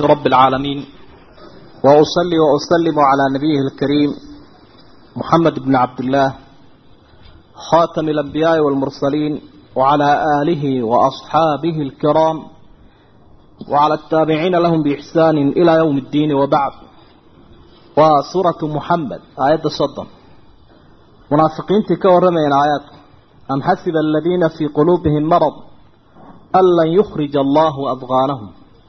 رب العالمين وأصلي وأسلم على نبيه الكريم محمد بن عبد الله خاتم الأنبياء والمرسلين وعلى آله وأصحابه الكرام وعلى التابعين لهم بإحسان إلى يوم الدين وبعد وسورة محمد آيات الصدم منافقين تكورمين آيات أم حسب الذين في قلوبهم مرض أن لن يخرج الله أضغانهم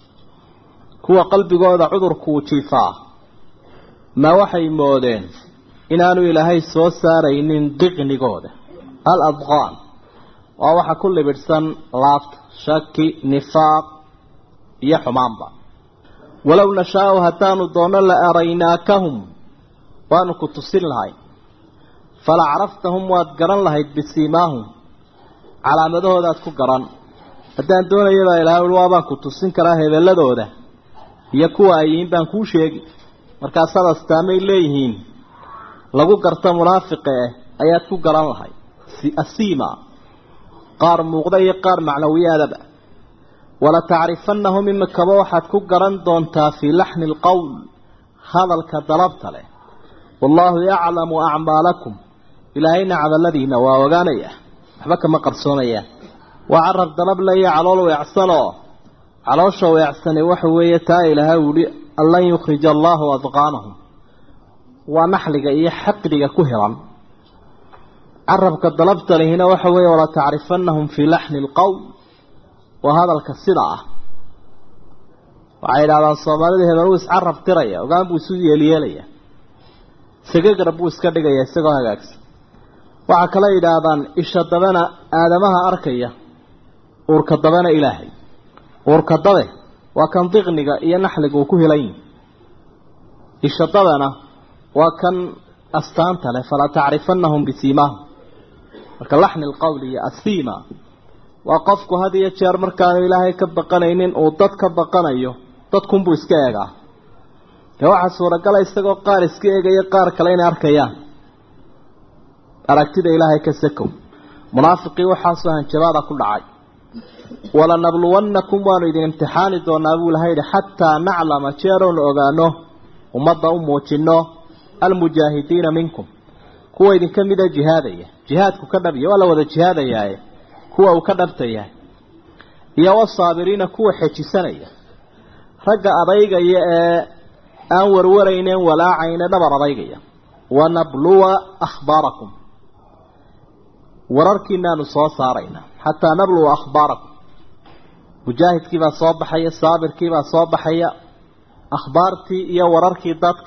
kuwa qalbigooda cudurkuu jiifaa ma waxay moodeen inaanu ilaahay soo saaraynin diqnigooda al adqaan waa waxa ku libidhsan laabta shaki nifaaq iyo xumaanba walow nashaau haddaanu doonno la araynaakahum waanu ku tusin lahay fala caraftahum waad garan lahayd bisiimaahum calaamadahoodaad ku garan haddaan doonayabaa ilahay ui waabaan ku tusin karaa hebeladooda iyo kuwa ay yihiin baan kuu sheegi markaasaad astaamay leeyihiin lagu garta munaafiqa eh ayaad ku garan lahay asiima qaar muuqda iyo qaar macnawiyaadaba wala tacrifanahum imikaba waxaad ku garan doontaa fii laxni alqowl hadalka dalabta leh wallaahu yaclamu acmaalakum ilaahayna cadaladiina waa ogaanaya waxba kama qarsoomayaan waa carab dalab laiyo calool weecsanoo caloosha weecsani waxa weeye taa ilaahay uhi an lan yukhrija allaahu adqaanahum waa naxliga iyo xaqdiga ku hiran carabka dalabta lihina waxa weeye wala tacrifanahum fii laxni alqowl waa hadalka sida ah waxay yidhahdaan soomaalida hebel uu iscarab tiraya ogaan buu isu yeelyeelaya sagagarab buu iska dhigaya isagoo hagaagsan waxaa kale yidhaahdaan isha dabana aadamaha arkaya uurka dabana ilaahay uurka dabe waa kan diqniga iyo naxliga uu ku helan yihi isha dabana waa kan astaanta leh falaa tacrifanahum bisiimaahum marka laxni alqowl iyo asiima waa qofku had iyo jeer markaanu ilaahay ka baqanaynin uu dad ka baqanayo dadkunbuu iska eegaa dee waxaa suuragala isagoo qaar iska eegaya qaar kale inay arkayaan aragtida ilaahay ka sakow munaafiqii waxaasoo hanjabaada ku dhacay walanabluwannakum waanu idin imtixaani doonaa buu ilahay yihi xataa naclama jeeroonu ogaano ummadda u muujino almujaahidiina minkum kuwa idinka mida jihaadaya jihaadku ka dhabya waa la wada jihaadayaaye kuwa uu ka dhabta yahay iyo wasaabiriina kuwa xejisanaya ragga adaygaya ee aan warwarayneen walaacayne dhabar adaygaya wanabluwa akhbaarakum wararkiinaanu soo saaraynaa xataa nabluwa akhbaarakum mujaahidkiibaa soo baxaya saabirkiibaa soo baxaya akhbaartii iyo wararkii dadka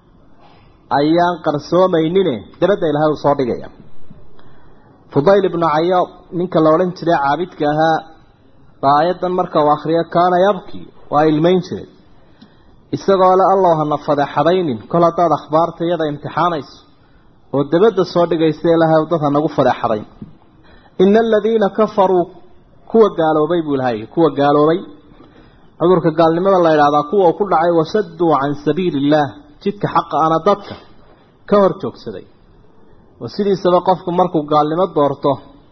ayaan qarsoomaynine dabadda ilahay uu soo dhigaya fudayl ibnu cayaad ninka la odhan jiray caabidka ahaa baa aayaddan marka uu akhriyo kaana yabkii waa ilmayn jiray isagoo le allow hana fadeexadaynin kol haddaad akhbaarta iyada imtixaanayso oo dabadda soo dhigaysa ilahay dad hanagu fadeexadayn ina aladiina kafaruu kuwa gaaloobay buu ilahay kuwa gaaloobay cudurka gaalnimada la yidhahdaa kuwa uu ku dhacay wasaduu can sabiili illaah jidka xaqa ana dadka ka hor joogsaday oo sidiisaba qofku markuu gaalnimo doorto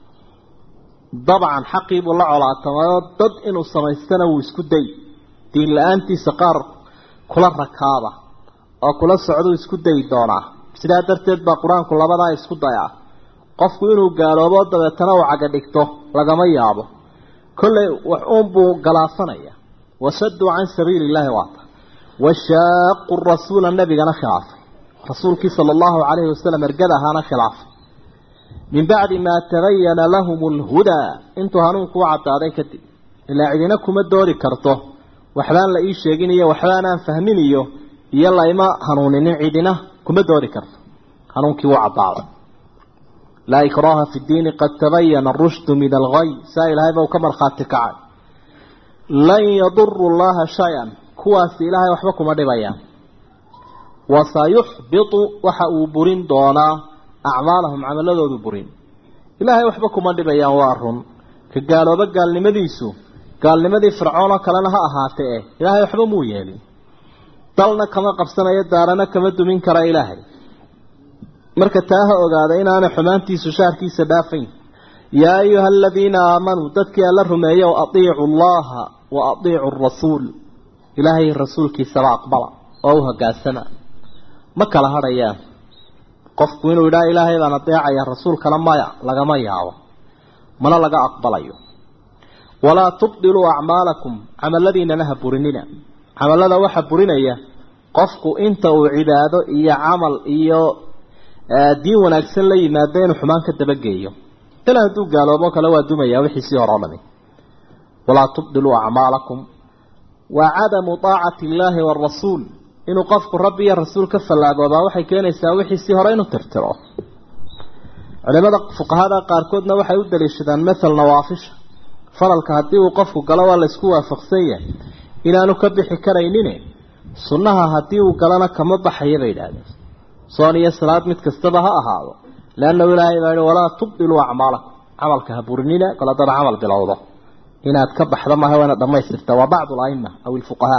dabcan xaqii buu la colaatamayoo dad inuu samaystana wuu isku day diin la-aantiisa qaar kula rakaaba oo kula socduu isku dayi doonaa sidaa darteed baa qur-aanku labadaa isku dayaa qofku inuu gaaloobo dabeetana uu caga dhigto lagama yaabo kollay wax uunbuu galaafanaya wasaduu can sabiili illaahi waata washaaqu rasuula nabigana khilaafay rasuulkii sala allahu calayhi wasalam ergada ahaana khilaafay min bacdi maa tabayana lahum alhudaa intuu hanuunku u caddaaday kadib ilaa cidina kuma doodi karto waxbaan la ii sheegin iyo waxbaanaan fahmin iyo iyo layma hanuuninin cidina kuma doodi karto hanuunkii wuu caddaaday laa ikraaha fi ddiini qad tabayana arushdu min alghay saa ilaahay ba u ka markhaati kacay lan yaduru llaha shay-an kuwaasi ilaahay waxba kuma dhibayaan wasayuxbitu waxa uu burin doonaa acmaalahum camaladoodu burin ilaahay waxba kuma dhibayaan waa run ka gaalooba gaalnimadiisu gaalnimadii fircoon oo kalena ha ahaatee eh ilaahay waxba muu yeelin dalna kama qabsanayo daarana kama dumin kara ilaahay marka taa ha ogaada inaanay xumaantiisu shaarkiisa dhaafayn yaa ayuha aladiina aamanuu dadkii alla rumeeya atiicu allaha wa atiicu rasuul ilaahay rasuulkiisaba aqbala oo u hogaansama ma kala hadhayaan qofku inuu idhaa ilaahay baan adeecaya rasuulkana maya lagama yaabo mana laga aqbalayo walaa tubdiluu acmaalakum camaladiinana ha burinina camalada waxa burinaya qofku inta uu cibaado iyo camal iyo diin wanaagsan la yimaado inuu xumaan ka dabageeyo ilaa hadduu gaaloobo kale waa dumaya wixiisii hore o dhami walaa tubdiluu acmaalakum wa cadamu taacati illaahi waarasuul inuu qofku rabbi iyo rasuul ka fallaagoobaa waxay keenaysaa wixiisii hore inuu tirtiro culimada fuqahada qaarkoodna waxay u daliishadaan mathal nawaafisha faralka haddii uu qofku galo waa laysku waafaqsan yahay inaanu ka bixi karaynin sunnaha haddii uu galana kama baxaya bay idhaahdeen soon iyo salaad mid kastaba ha ahaado leannahu ilaahay baa yihi walaa tubdiluu acmaalakum camalka ha burinina kol haddaba camal bilowdo inaad ka baxdo maaha waa inaad dhamaystirta waa bacdu alaima aw ilfuqahaa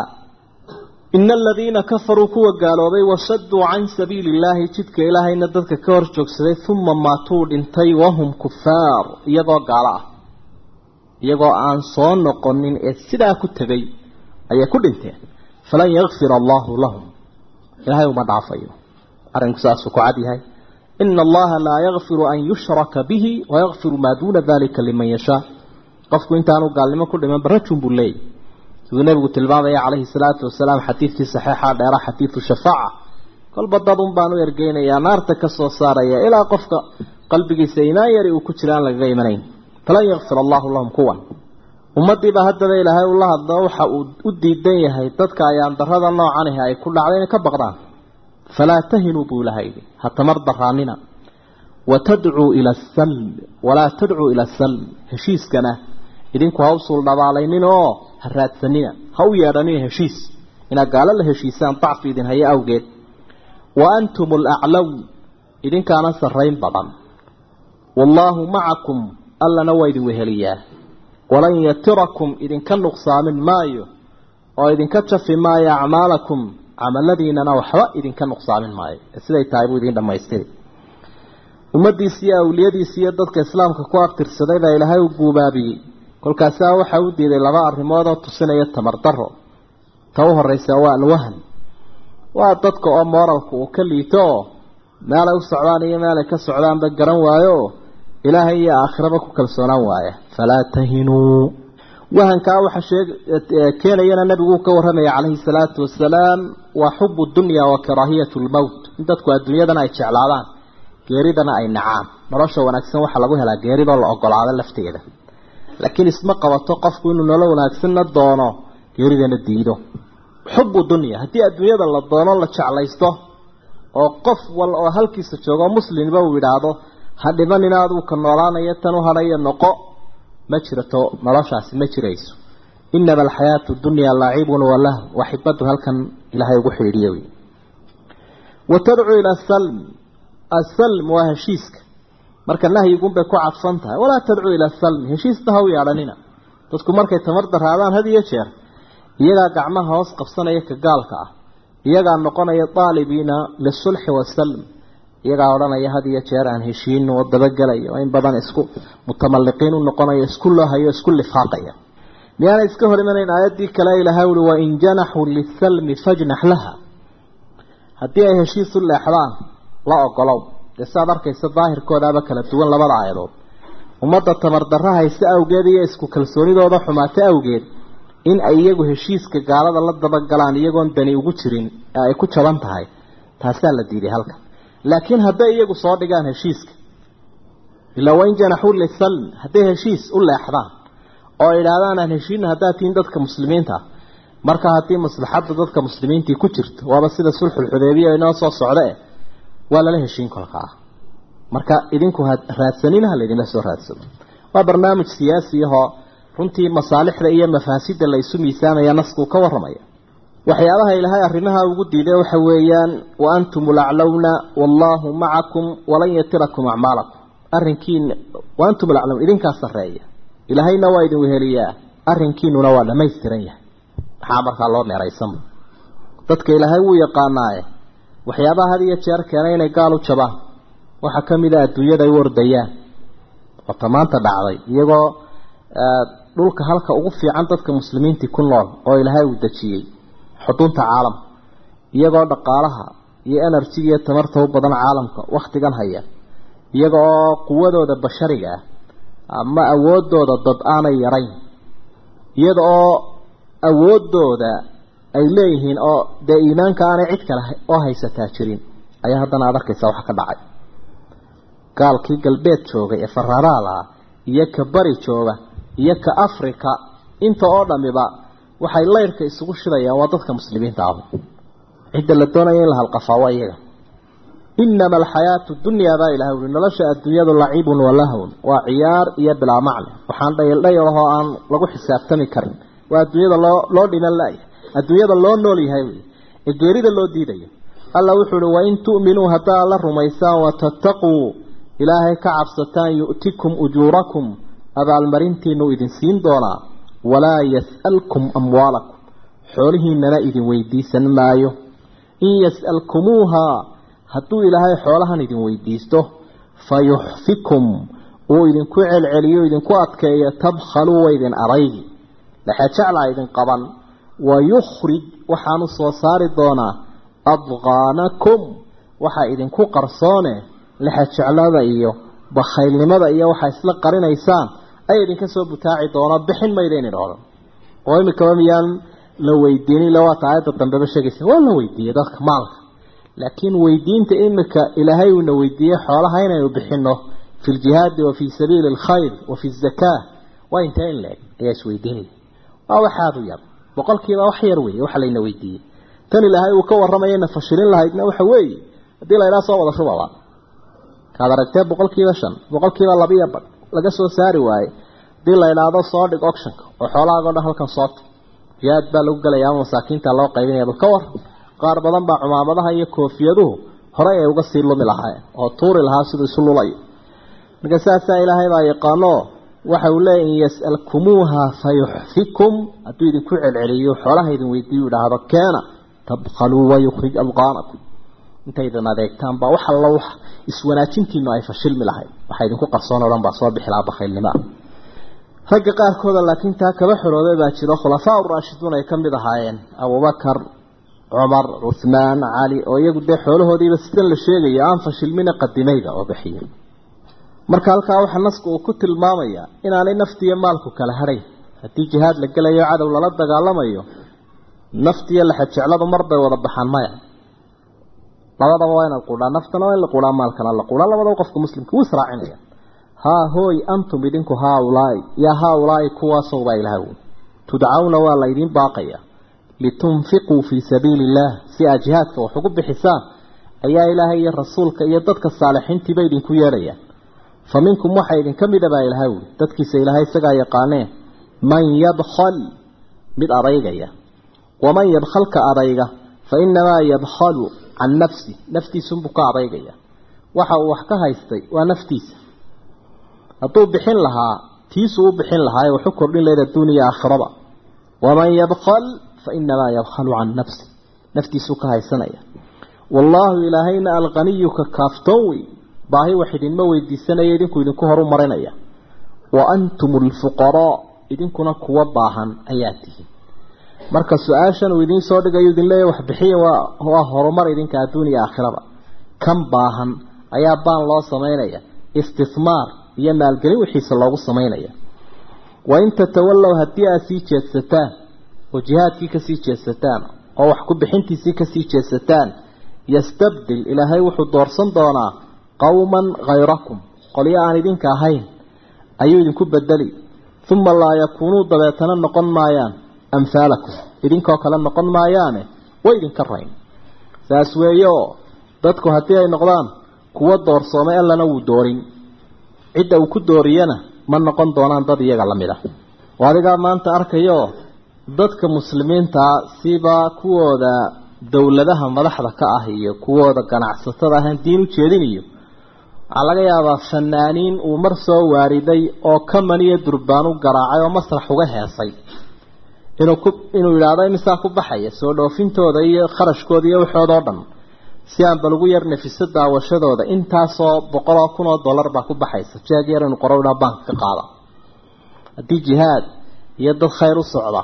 ina aladiina kafaruu kuwa gaaloobay wasaduu can sabiili illaahi jidka ilaahayna dadka ka hor joogsaday uma maatuu dhintay wahum kufaar iyagoo gaalo ah iyagoo aan soo noqonin ee sidaa ku tegay ayay ku dhinteen falan yakfir allahu lahum ilaahay uma dhaafayo arrinku saasuu ku cad yahay ina allaha laa yakfiru an yushraka bihi wayakfiru maa duuna dalika liman yashaa qofku intaanu gaalnimo ku dhiman barajun buu leeyay siduu nabigu tilmaamaya calayhi salaatu wasalaam xadiidkii saxiixa dheera xadiidu shafaaca kolba dad un baan u ergeynayaa naarta ka soo saaraya ilaa qofka qalbigiisa imaan yari uu ku jira aan lagaga imanayn falan yakfir allahu lahum kuwan ummadiiba haddaba ilaahay ula hadlo waxa uu u diidan yahay dadka ayaan darada noocanihi ay ku dhacday inay ka baqdaan falaa tahinuu buu ilahay yidhi ha tamar daraanina watadcuu ila asalm walaa tadcuu ila asalm heshiiskana idinku ha u suuldhabaalaynin oo ha raadsanina ha u yeedhanina heshiis inaad gaalo la heshiisaan dacfi idin hayo awgeed wa antum alaclow idinkaana sarrayn badan wallaahu macakum allana waa idin weheliyaa walan yatirakum idinka nuqsaamin maayo oo idinka jafi maayo acmaalakum camaladiinana waxba idinka nuqsaamin maayo siday tahay buu idin dhammaystiri ummadiisi iyo awliyadiisi iyo dadka islaamka ku abtirsaday baa ilaahay u guubaabiyey kolkaasaa waxa u diiday laba arrimood oo tusinaya tamardaro ta u horeysa waa alwahan waa dadka oo mooralka uu ka liito oo meelay u socdaan iyo meelay ka socdaanba garan waayo oo ilaahay iyo aakhiraba ku kalsoonaan waaya falaa tahinuu wahankaa waxa sheeg keenayana nabigu ka warramaya calayhi salaatu wasalaam waa xubu dunya wa karaahiyatu lmowt in dadku adduunyadana ay jeclaadaan geeridana ay nacaan nolosha wanaagsan waxaa lagu helaa geeridoo la ogolaado lafteeda laakiin isma qabato qofku inuu nolol wanaagsanna doono geeridana diido xubu dunya haddii adduunyada la doono la jeclaysto oo qof wal oo halkiisa joogo muslimba uu yidhaahdo ha dhiban inaaduu ka noolaanayo tan u hadhayo noqo ma jirato noloshaasi ma jirayso inama alxayaatu dunya laacibun walah waxibadu halkan ilaahay ugu xidhiidhiye wey wa tadcuu ila asalm asalm waa heshiiska marka nahyigunbay ku cadfan tahay walaa tadcuu ila asalm heshiisna ha u yeedhanina dadku markay tamar daraadaan had iyo jeer iyagaa gacmaha hoos qabsanaya ka gaalka ah iyagaa noqonaya daalibiina lisulxi wasalm iyagaa odhanaya had iyo jeer aan heshiino oo dabagelayo oo in badan isku mutamalliqiin u noqonayo isku loohayo isku lifaaqaya miyaana iska hor imanayn aayaddii kale ilahay uli wain janaxuu lisalmi fajnax laha haddii ay heshiis u leexdaan la ogolow dee saad arkaysa daahirkoodaaba kala duwan labada aayadood ummadda tamardarra hayse awgeed iyo isku kalsoonidooda xumaate awgeed in ay iyagu heshiiska gaalada la dabagalaan iyagoon dani ugu jirin ee ay ku jaban tahay taasaa la diiday halka laakiin hadday iyagu soo dhigaan heshiiska ilaa wain janaxuu lisalm hadday heshiis u leexdaan oo idhaahdaan aan heshiina haddaad tihiin dadka muslimiinta ah marka haddii maslaxadda dadka muslimiintii ku jirto waaba sida sulxulxudeybiya inoo soo socda eh waa lala heshiin kolkaa marka idinku ha raadsanina ha laydinla soo raadsado waa barnaamij siyaasi ahoo runtii masaalixda iyo mafaasida la isu miisaamaya naskuu ka warramaya waxyaabaha ilaahay arrimaha ugu diiday waxa weeyaan wa antum laclowna wallaahu macakum walan yatirakum acmaalakum arrinkiina wa antum laclowna idinkaa sarreeya ilaahayna waa idin weheliyaa arrinkiinuna waa dhamaystiran yahay maxaa markaa loo neeraysanba dadka ilaahay wuu yaqaanaaye waxyaabaha had iyo jeer keenay inay gaal u jabaan waxaa ka mid a adduunyada ay u ordayaan oo tamaanta dhacday iyagoo dhulka halka ugu fiican dadka muslimiintii ku nool oo ilaahay uu dejiyey xudunta caalamka iyagoo dhaqaalaha iyo enerjiga iyo tamarta u badan caalamka wakhtigan haya iyaga oo quwadooda bashariga ah ama awoodooda dad aanay yarayn iyada oo awoodooda ay leeyihiin oo dee iimaanka aanay cid kale oo haysataa jirin ayaa haddana aad arkaysaa waxa ka dhacay gaalkii galbeed joogay ee faraaraal ah iyo ka bari jooga iyo ka africa inta oo dhamiba waxay layrka isugu shidayaan waa dadka muslimiinta ah cidda la doonaya in la halqafaa waa iyaga inama alxayaatu dunyaa baa ilahay uri nolosha adduunyadu lacibun walahwn waa ciyaar iyo bilaa macne waxaan dhayaldhayalahoo aan lagu xisaabtami karin waa adduunyada loo loo dhiman laaya adduunyada loo nool yahay wey ee geerida loo diidayo alla wuxuu uhi wain tu'minuu haddaa la rumaysaan watattaquu ilaahay ka cabsataan yu'tikum ujuurakum abaalmarintiinu idin siin doonaa walaa yas'alkum amwaalakum xoolihiinana idin weydiisan maayo in yas'alkumuuhaa hadduu ilaahay xoolahan idin weydiisto fayuxfikum uu idinku celceliyo idinku adkeeyo tabkhaluu wa idin araygi laxajaclaa idin qaban wayukhrij waxaanu soo saari doonaa adqaanakum waxaa idinku qarsoone laxajeclada iyo bakhaylnimada iyo waxaa isla qarinaysaan ay idinka soo butaaci doona bixin maydayn idhahdo oo imikaba miyaan la weydiinin ila waata aayadda dambeba sheegaysa waa la weydiiyey dadka maalka laakiin weydiinta imika ilaahay uuna weydiiyey xoolaha inaynu bixino fi ljihaadi wa fii sabiili alkhayr wa fi zakaa waa intee in la-eg ayaa isweydiinaya waa waxaadu yar boqolkiiba wax yar weeye waxa layna weydiiyey tan ilaahay uu ka warramayayna fashilin lahaydna waxa weeye haddii la idhaha soo wada shubaba kaad aragtee boqolkiiba shan boqolkiiba labiya badh laga soo saari waaye haddii la idhaahdo soo dhig ocshanka oo xoolahaago dhan halkan soota jihaad baa lagu gelaya ama masaakiinta loo qaybinaya bal ka war qaar badan baa cumaamadaha iyo koofiyaduhu horey ay uga sii lumi lahaayeen oo tuuri lahaa siduu isu lulayo marka saasaa ilaahay baa yaqaano waxa uu leeyahy in yas'alkumuuha fayuxfikum hadduu idinku celceliyo xoolaha idin weydiiyu idhaahdo keena tabkhaluu wayukhrij adqaanakum intaydan adeegtaan baa wax alla wax iswanaajintiinu ay fashilmi lahayd waxa idinku qarsoon oo dhan baa soo bixi lahaa bakhaylnimo ah ragga qaarkooda laakiin taa kaba xorooday baa jiro khulafaa uraashiduun ay ka mid ahaayeen abubakar cumar cuhmaan cali oo iyagu dee xoolahoodiiba sidan la sheegaya aan fashilmina qadimayda oo bixiyay marka halkaa waxaa nasku uu ku tilmaamayaa inaanay naftiiyo maalku kala hadhayn haddii jihaad la gelayo cadow lala dagaalamayo naftiiyo laxajecladu mar bay wada baxaan maya labadaba waa inaad quudhaa naftana waa in la quudhaa maalkana la quudhaa labadaba qofka muslimka wuu israacinaya haa hooy antum idinku haaulaai yaa haaulaai kuwaasow baa ilaha wey tudcawna waa laydiin baaqaya litunfiquu fii sabiili illaah si aad jihaadka wax ugu bixisaan ayaa ilaahay iyo rasuulka iyo dadka saalixiintiiba idinku yeedhayaan fa minkum waxaa idinka mida baa ilahay wy dadkiisa ilaahay isagaa yaqaanee man yabkhal mid adaygaya waman yabkhalka adayga fa inamaa yabkhalu can nafsi naftiisunbuu ka adaygaya waxa uu wax ka haystay waa naftiisa hadduu bixin lahaa tiisuu u bixin lahaa ee waxu kordhin lahayd adduuniya aakhiraba waman yabkhal fa inamaa yabkhalu can nafsi naftiisuu ka haysanaya wallaahu ilaahayna alqaniyu ka kaaftoon wey baahi wax idinma weydiisanaya idinku idinku horu marinaya wa antum alfuqaraa idinkuna kuwa baahan ayaa tihiin marka su-aashan uu idiin soo dhigayo idin leeya wax bixiya waa waa horumar idinka adduuniya aakhiraba kan baahan ayaa baan loo samaynaya istismaar iyo maalgelin wixiisa loogu samaynaya wain tatawallow haddii aad sii jeedsataan oo jihaadkii kasii jeedsataan oo wax ku bixintiisii kasii jeedsataan yastabdil ilaahay wuxuu doorsan doonaa qowman hayrakum qolyo aan idinka ahayn ayuu idinku bedeli uma laa yakuunuu dabeetana noqon maayaan amhaalakum idinkoo kale noqon maayaane way idinka rayn saas weeye oo dadku haddii ay noqdaan kuwo doorsoomay allana wuu doorin cidda uu ku dooriyana ma noqon doonaan dad iyaga la mid ah oo adigaa maanta arkayo dadka muslimiintaa siba kuwooda dowladaha madaxda ka ah iyo kuwooda ganacsatada ahaan diin u jeedinayo waxaa laga yaabaa fanaaniin uu mar soo waariday oo kaman iyo durbaan u garaacay oo masrax uga heesay inuu ku inuu yidhaahdo imisaa ku baxaya soo dhoofintooda iyo kharashkooda iyo waxooda oo dhan si aan bal ugu yar nafiso daawashadooda intaasoo boqol oo kun oo dollar baa ku baxaysa jeeg yar inu qoro bank ka qaada haddii jihaad iyo dad khayr u socda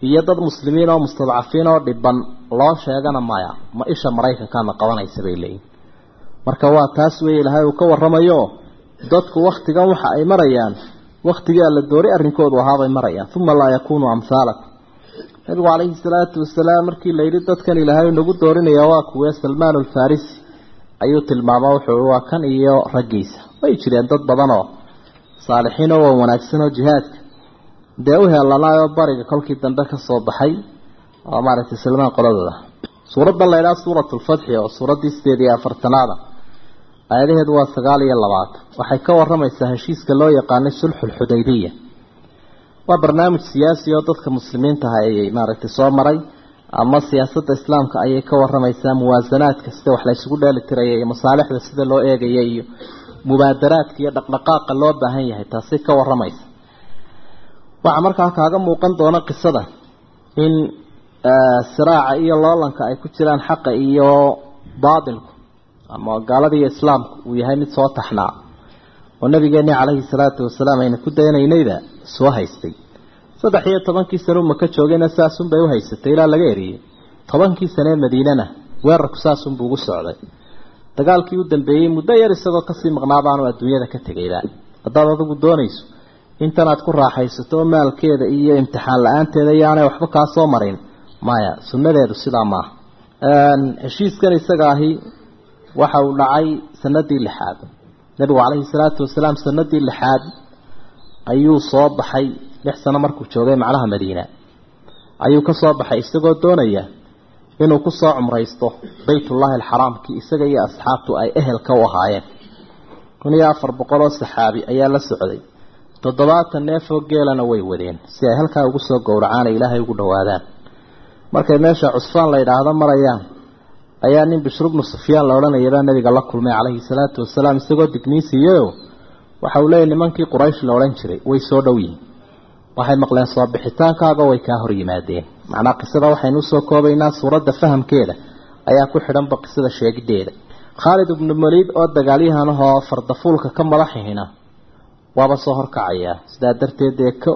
iyo dad muslimiin oo mustadcafiin oo dhiban loo sheegana maya ma isha maraykankaana qabanaysa bay leeyihin marka waa taas wey ilahay uu ka waramayo dadku waktigan waxa ay marayaan waktigii alla doori arrinkoodu ahaabay marayaan uma laa yakunuu amhaalakum nabigu calayhi salaatu wasalaam markii la yidhi dadkan ilaahay nagu doorinaya waa kuwee salmaan alfarisi ayuu tilmaama wuxuu waa kan iyo raggiisa way jireen dad badan oo saalixiin oo wanaagsan oo jihaadka dee u heelanaayoo bariga kolkii dambe ka soo baxay oo maaragtay salmaan qoladooda suuraddan la ydhaha suurat lfatxi oo suuraddii sideed iyo afartanaada aayadaheedu waa sagaal iyo labaatan waxay ka waramaysaa heshiiska loo yaqaanay sulxulxudaybiya waa barnaamij siyaasi oo dadka muslimiintaha ayay maaragtay soo maray ama siyaasadda islaamka ayay ka waramaysaa muwaasanaadka sida wax la isugu dheeli tiraya iyo masaalixda sida loo eegaya iyo mubaadaraadka iyo dhaqdhaqaaqa loo baahan yahay taasi ka waramaysa waxaa markaa kaaga muuqan doona qisada in siraaca iyo loolanka ay ku jiraan xaqa iyo baatilku ama gaalada iyo islaamku uu yahay mid soo taxnaa oo nabigeeni calayhi salaatu wasalaam ayna ku daynaynayba soo haystay saddex iyo tobankii sane u maka joogayna saasunbay u haysatay ilaa laga eriyey tobankii sanee madiinana weerarku saasunbuu ugu socday dagaalkii u dambeeyey muddo yar isagoo kasii maqnaabaanu adduunyada ka tegayba haddaad adigu doonayso intanaad ku raaxaysato oo maalkeeda iyo imtixaan la-aanteeda iyoaanay waxba kaa soo marin maya sunnadeedu sidaa maaha heshiiskan isaga ahi waxa uu dhacay sanadii lixaad nabigu calayhi salaatu wasalaam sanadii lixaad ayuu soo baxay lix sano markuu joogay macnaha madiina ayuu ka soo baxay isagoo doonaya inuu ku soo cumraysto baytullaahi alxaraamkii isaga iyo asxaabtu ay ehelka u ahaayeen kun iyo afar boqol oo saxaabi ayaa la socday toddobaatan neefoo geelana way wadeen si ay halkaa ugu soo gowracaan ay ilaahay ugu dhowaadaan markay meesha cusfaan la yidhaahdo marayaan ayaa nin bishru bnu sufyaan la odhanayabaa nabiga la kulmay calayhi salaatu wasalaam isagoo digniisiiyeyo waxa uu leeyahy nimankii quraysh la odhan jiray way soo dhow yihin waxay maqleen soo bixitaankaaga way kaa hor yimaadeen macnaa qisada waxaynu usoo koobaynaa suuradda fahamkeeda ayaa ku xidhanba qisada sheegideeda khaalid ibnu maliid oo dagaalyahanahoo fardafuulka ka madaxihina waaba soo horkacayaa sidaa darteed dee k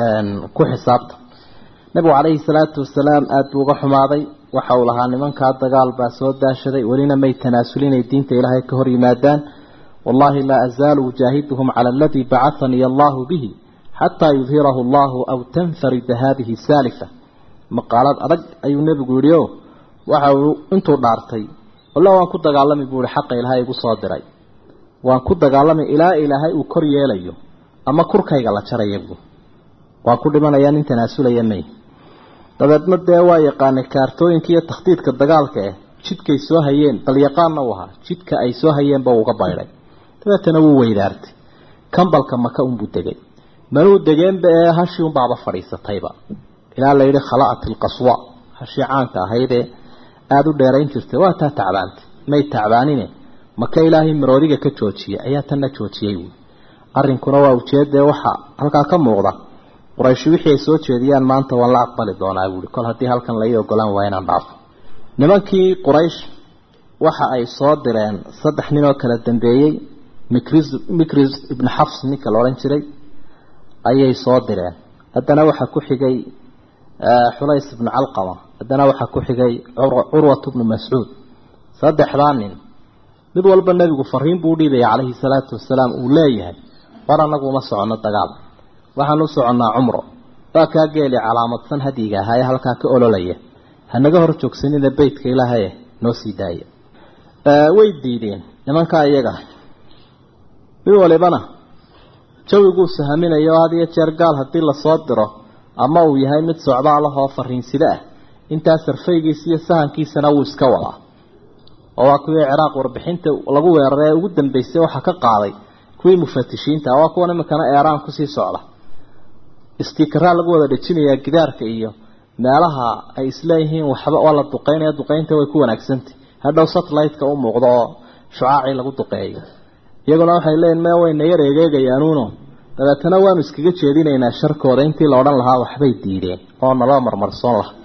ku xisaabta nabigu calayhi salaatu wasalaam aada buu uga xumaaday waxa uu lahaa nimankaa dagaal baa soo daashaday welina may tanaasulin ay diinta ilaahay ka hor yimaadaan wallahi laa azaalu ujaahiduhum cala aladii bacahanii allahu bihi xataa yudhirahu allahu aw tanfarida haadihi saalifa maqaalad adag ayuu nebigu yidhi o waxa uu intuu dhaartay walla waan ku dagaalami buu ihi xaqa ilaahay igu soo diray waan ku dagaalamay ilaa ilaahay uu kor yeelayo ama kurkayga la jaraya buu waan ku dhimanayaa nin tanaasulaya may dabeedna dee waa yaqaanay kaartooyinka iyo takhdiidka dagaalka eh jidkay soo hayeen bal yaqaanna u ahaa jidka ay soo hayeenba uga baydhay dabeetana wuu weydaartay kambalka maka unbuu degay manuu degeenba ee hashii unbaaba fadhiisatayba ilaa la yidhi khala'at ilqaswa hashii caanka ahaydee aada u dheerayn jirtay waa taa tacbaantay may tacbaanine maka ilaahay maroodiga ka joojiyay ayaa tanna joojiyey buui arrinkuna waa ujeedee waxa halkaa ka muuqda qurayshi wixii ay soo jeediyaan maanta waan la aqbali doonaa buui kol haddii halkan lai ogolaan waa inaan dhaafo nimankii quraysh waxa ay soo direen saddex nin oo kala dambeeyey mikris mikris ibnu xafs ninka la odhan jiray ayay soo direen haddana waxaa ku xigay xulays ibnu calqama haddana waxaa ku xigay curwat ibnu mascuud saddexdaa nin mid walba nebigu fariin buu udhiibaya calayhi salaatu wasalaam uu leeyahay war anagu uma soconno dagaal waxaan u soconnaa cumro waa kaa geeli calaamadsan hadyiga ahaa ee halkaa ka ololaya hanaga hor joogsanina beytka ilaahaye noo sii daaya way diideen nimankaa iyaga mid walibana jawiguu sahaminayo had iyo jeer gaal haddii lasoo diro ama uu yahay mid socdaalahoo fariinsida ah intaa sarfaygiisa iyo sahankiisana wuu iska wadaa oo waa kuwii ciraaq warbixinta lagu weeraray ee ugu dambeysay waxaa ka qaaday kuwii mufatishiinta waa kuwan iminkana eeraan kusii socda istikaraa lagu wada dhejinayaa gidaarka iyo meelaha ay isleeyihiin waxba waa la duqeynaya duqeynta way ku wanaagsantay hadhow satellite-ka u muuqdo oo shucaacii lagu duqeeyo iyaguna waxay leeyihin me wayna yar egeegayaanuuno dabeetana waanu iskaga jeedinaynaa sharkooda intii la odhan lahaa waxbay diideen oo naloo marmarsoon laha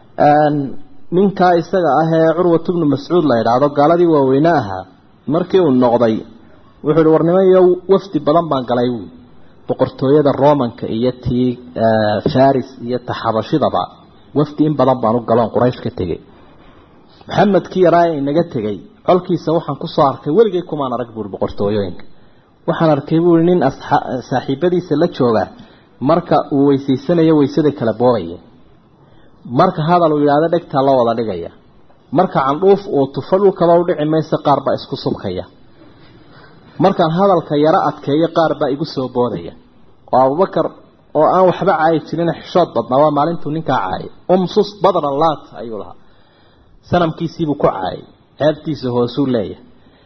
ninkaa isaga ah ee curwat bnu mascuud la idhaahdo gaaladii waaweyne ahaa markii uu noqday wuxuu ihi war niman iyo wafdi badan baan galay buui boqortooyada romanka iyo tii faris iyo taxabashidaba wafdi in badan baan u galoon quraysh ka tegey maxamedkii yaraa ee inaga tegey colkiisa waxaan kusoo arkay weligay kumaan arag buuri boqortooyooyinka waxaan arkay buuri nin saaxiibadiisa la jooga marka uu weysaysanayo weysada kala boobaya marka hadal uu yidhaahdo dhegtaa loo wada dhigaya marka candhuuf uu tufo dhulkaba u dhici maysa qaar baa isku subkaya markaan hadalka yaro adkeeyo qaar baa igu soo boodaya oo abubakar oo aan waxba caayi jirin xishood badnaa waa maalintuu ninkaa caayay umsus badran laat ayuu lahaa sanamkiisiibuu ku caayay ceebtiisa hoosuu leeyahay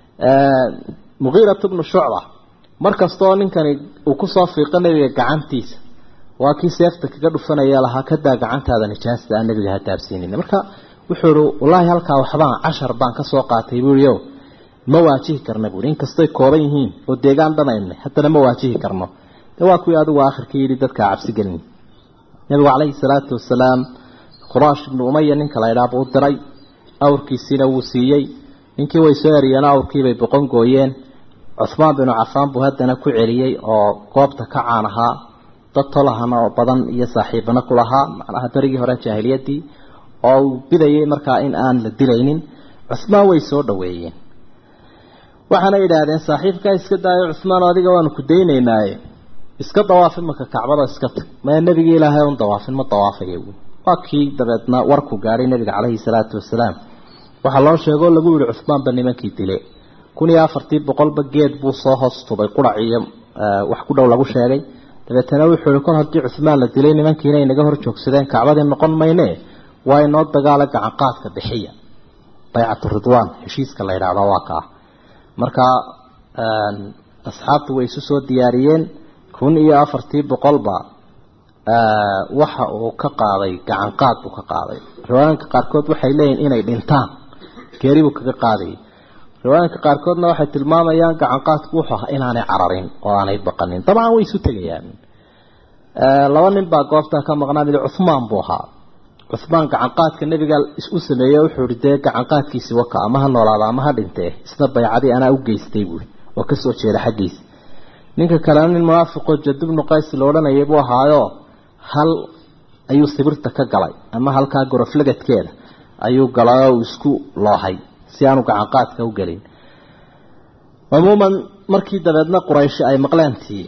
mugiirat bnu shucba mar kastaoo ninkani uu kusoo fiiqo nebiga gacantiisa waa kii seefta kaga dhufanaya lahaa kadaa gacantaada nijaasta aan nebiga ha taabsiinin marka wuxuu ihi wallaahi halkaa waxbaan cashar baan kasoo qaatay buuhi o ma waajihi karna buui inkastoy kooban yihiin oo deegaan dhanaynay haddana ma waajihi karno de waa kuwii adigu aakhirka yidhi dadkaa cabsi gelin nabigu calayhi salaatu wasalaam khuraash ibnu umaya ninka la ydhaa buu diray awrkiisiina wuu siiyey ninkii way soo eriyeen awrkiibay boqon gooyeen cuhmaan binu cafaan buu haddana ku celiyey oo goobta ka caan ahaa dad tolahana oo badan iyo saaxiibana ku lahaa macnaha berigii hore jaahiliyadii oo uu bidayay markaa in aan la dilaynin cuhmaan way soo dhaweeyeen waxaana yidhaahdeen saaxiibkaa iska daayo cuhmaan adiga waanu ku daynaynaaye iska dawaafin marka kacbada iska tag maya nebigii ilaahay un dawaafin ma dawaafaya buui waa kii dabeedna warku gaadhay nebiga caleyhi salaatu wasalaam waxaa loo sheegoo lagu yihi cuhmaanba nimankii dile kun iyo afartii boqolba geed buu soo hoos tubay qurac iyo wax ku dhow lagu sheegay dabeetana wuxuu ihi kor haddii cuhmaan la dilay nimankiina inaga hor joogsadeen kacbadii noqon mayne waa inoo dagaala gacanqaadka bixiya baycatu ridwaan heshiiska la yidhaahdo waa ka ah marka asxaabtu way isu soo diyaariyeen kun iyo afartii boqolba waxa uu ka qaaday gacanqaad buu ka qaaday riwaayaanka qaarkood waxay leeyihin inay dhintaan geeri buu kaga qaadayay riwaayaanka qaarkoodna waxay tilmaamayaan gacanqaadku wuxuu ahaa inaanay cararin oo aanay baqanin dabcan way isu tegayaan laba nin baa goobtaa ka maqnaa mid cuhmaan buu ahaa cuhmaan gacanqaadka nebiga u sameeyey wuxuu ihi dee gacanqaadkiisii waka ama ha noolaada ama ha dhintee isna baycadii anaa u geystay buui oo kasoo jeeda xaggiisa ninka kalena nin munaafiqoo jadubnu qays la odhanayay buu ahaayo hal ayuu sibirta ka galay ama halkaa goroflagadkeeda ayuu galay oo uu isku loohay si aanu gacanqaadka u gelin cumuuman markii dabeedna qurayshi ay maqleentii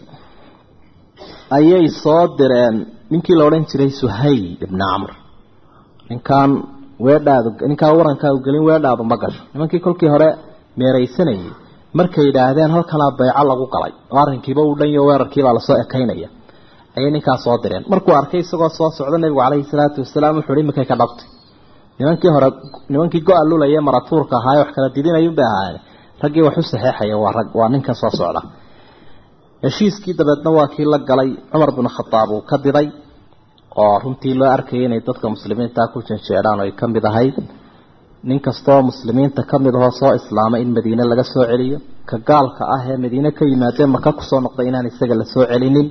ayay soo direen ninkii la odhan jiray suhayl ibni camr ninkaan weedhaadu ninkaan warankaau gelin weedhaadu ma gasho nimankii kolkii hore meeraysanayay markay yidhaahdeen halkanaa bayco lagu galay oo arrinkiiba uu dhanyo weerarkiibaa lasoo ekaynaya ayay ninkaa soo direen markuu arkay isagoo soo socda nebigu caleyhi salaatu wasalaam wuxu uhi iminkay ka dhabtay nimankii hore nimankii go-a lulaya maratuurka ahaaye wax kala didinayun bay ahaayeen raggii wax u saxeexaya waa rag waa ninkan soo socda heshiiskii dabeedna waa kii la galay cumar binu khadaab uu ka diday oo runtii loo arkayay inay dadka muslimiinta ku janjeedhaan oo ay ka mid ahayd nin kastoo muslimiinta ka mid ahoo soo islaamay in madiine laga soo celiyo ka gaalka ah ee madiine ka yimaadee maka kusoo noqday inaan isaga la soo celinin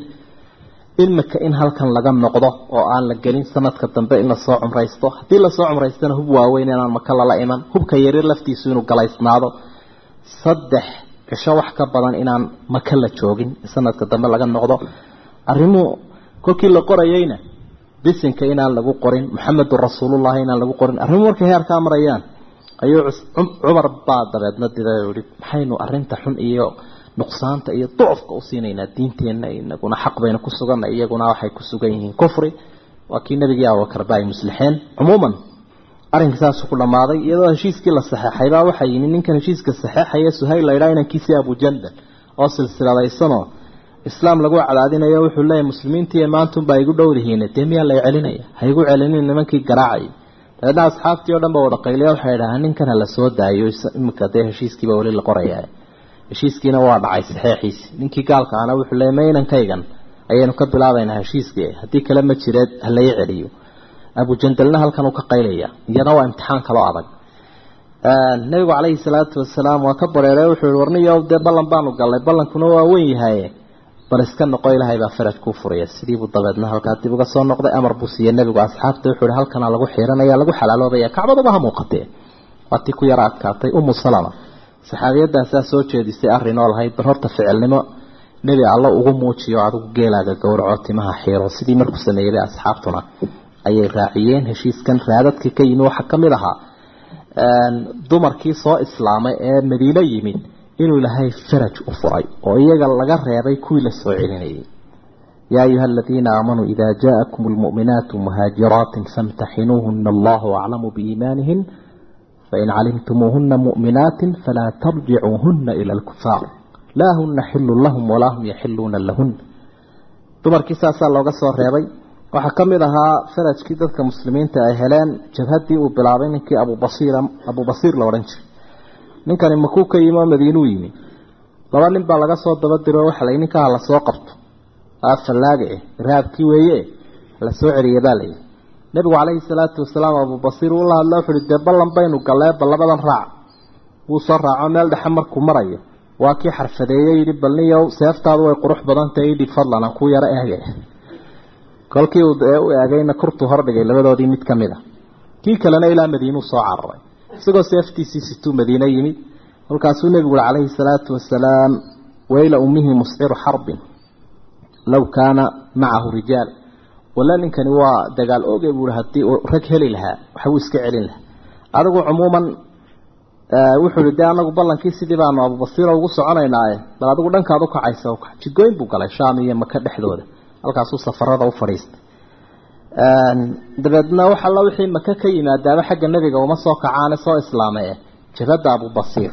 imika in halkan laga noqdo oo aan la gelin sanadka dambe in lasoo cumraysto haddii lasoo cumraystana hub waaweyn inaan maka lala iman hubka yaryar laftiisu inuu galaysnaado saddex cisho wax ka badan inaan maka la joogin sanadka dambe laga noqdo arrimuhu kolkii la qorayeyna bisinka inaan lagu qorin maxamedun rasuulullahi inaan lagu qorin arrimuhu markay heerkaa marayaan ayuu cumar baa dabeedna diday oo yihi maxaynu arrinta xun iyo nuqsaanta iyo ducufka u siinaynaa diinteenna inaguna xaq baynu ku suganna iyaguna waxay ku sugan yihiin kufri waa kii nebigii abubakarba ay muslixeen cumuuman arrinka saasuu ku dhammaaday iyadoo heshiiskii la saxeexaybaa waxaa yimi ninkan heshiiska saxeexaya suhayl laydhaa inankiisii abujandal oo silsiladaysanoo islaam lagu cadaadinayo wuxuu leeyahy muslimiintii maantunbaa igu dhowdihiine dee miyaa lay celinaya ha igu celinin nimankii garaacay dabeedna asxaabtii o dhan ba wada qayliya waxay dhahaan ninkan ha la soo daayo imika dee heshiiskiiba weli la qoraya heshiiskiina waa dhacay saxeexiisi ninkii gaalka ana wuxuu leeyay maynankaygan ayaynu ka bilaabaynaa heshiiskii haddii kale ma jireed ha lai celiyo abujandalna halkan uu ka qaylaya iyana waa imtixaan kaloo adag nabigu calayhi salaatu wasalaam waa ka bareeray wuxuu yihi warniyo dee ballan baanu galnay ballankuna waa weyn yahaye bal iska noqo ilaahay baa faraj kuu furaya sidiibuu dabeedna halkaa dib uga soo noqday amar buu siiyey nebigu asxaabta wuxuu yihi halkanaa lagu xiiranaya lagu xalaaloobaya kacbaduba ha muuqatee waa tii ku yara adkaatay umu salama saxaabiyadaasaa soo jeedisay arrin oo lahayd bal horta ficilnimo nebi alla ugu muujiyo adigu geelaaga gowraco timaha xiiro sidii markuu sameeyey asxaabtuna ayay raaciyeen heshiiskan raadadkii ka yimi waxaa ka mid ahaa dumarkii soo islaamay ee madiine yimid inuu ilaahay faraj u furay oo iyaga laga reebay kuwii la soo celinayay yaa ayuha aladiina aamanuu ida jaakum lmu'minaatu muhaajiraatin famtaxinuuhuna allahu aclamu biiimaanihin fain calimtumuuhuna mu'minaatin falaa tarjicuuhuna ila alkufaar laa huna xilun lahum walaa hum yaxiluuna lahun dumarkii saasaa looga soo reebay waxaa ka mid ahaa farajkii dadka muslimiinta ay heleen jabhaddii uu bilaabay ninkii abubasiir abubasiir la odhan jiray ninkani makuu ka yimi oo madiinuu yimi laba nin baa laga soo daba diro waxa layi ninkaa la soo qabto fallaaga eh raabkii weeye la soo celiyay baa layidhi nebigu calayhi salaatu wasalaam abubasiir uu la hadla wuxuuhi dee ballan baynu gallee bal labadan raac wuu soo raaco meel dhexe markuu marayo waa kii xarfadeeyey yidhi bal niyow seeftaadu way qurux badan tahay idhi fadlan aan ku yaro eege kolkii uu u eegayna kurtuu hordhigay labadoodii mid ka mid a kii kalena ilaa madiinuu soo cararay isagoo seeftiisii situu madiine yimid kolkaasuu nebigu ui calayhi salaatu wasalaam wayla ummihi musciru xarbin low kaana macahu rijaal walla ninkani waa dagaal oge buui haddii uu rag heli lahaa waxbuu iska celin lahaa adigu cumuuman wuxuu ihi dee anagu ballankii sidii baanu abubasiiro ugu soconaynaaye bal adigu dhankaad u kacaysa u kac jidgooyn buu galay shaam iyo maka dhexdooda halkaasuu safarada u fadhiistay dabeedna wax alla wixii maka ka yimaadaaba xagga nebiga uma soo kacaane soo islaamay eh jabhadda abubasiir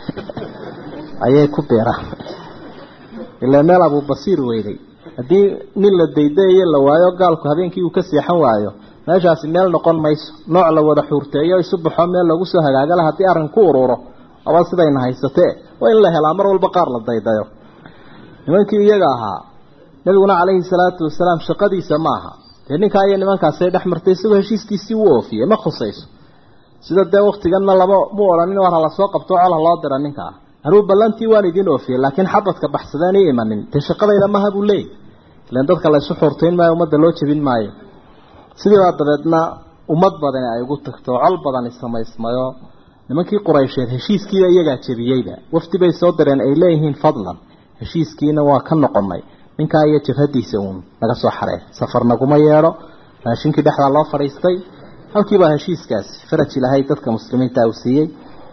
ayay ku beeraan ilaa meel abubasiir weyday haddii nin la daydayayo la waayo gaalku habeenkii uu ka seexan waayo meeshaasi meel noqon mayso nooc la wada xuurteeyo isu baxo meel lagu soo hagaagala haddii arrin ku ururo aba sidayna haysatee waa in la helaa mar walba qaar la daydayo nimankii iyaga ahaa nabiguna calayhi salaatu wasalaam shaqadiisa ma aha dee ninkaa iyo nimankaasay dhex martay isagoo heshiiskiisii u oofiyey ma khusayso sida dee waktiganna lama mu odhanin war hala soo qabto col ha loo dira ninkaa anuu ballantii waan idiin oofiyey laakiin xabadka baxsadeen ii imanin dee shaqadayda maha buu leeyay ilan dadka la isu xurtayn maayo ummadda loo jebin maayo sidiibaa dabeedna ummad badani ay ugu tagto col badani samaysmayo nimankii quraysheed heshiiskiiba iyagaa jebiyeyba wafdi bay soo direen ay leeyihiin fadlan heshiiskiina waa ka noqonay ninkaa iyo jabhadiisa uun naga soo xaree safar naguma yeedho raashinkii dhexdaa loo fadhiistay halkiibaa heshiiskaasi faraj ilaahay dadka muslimiinta uu siiyey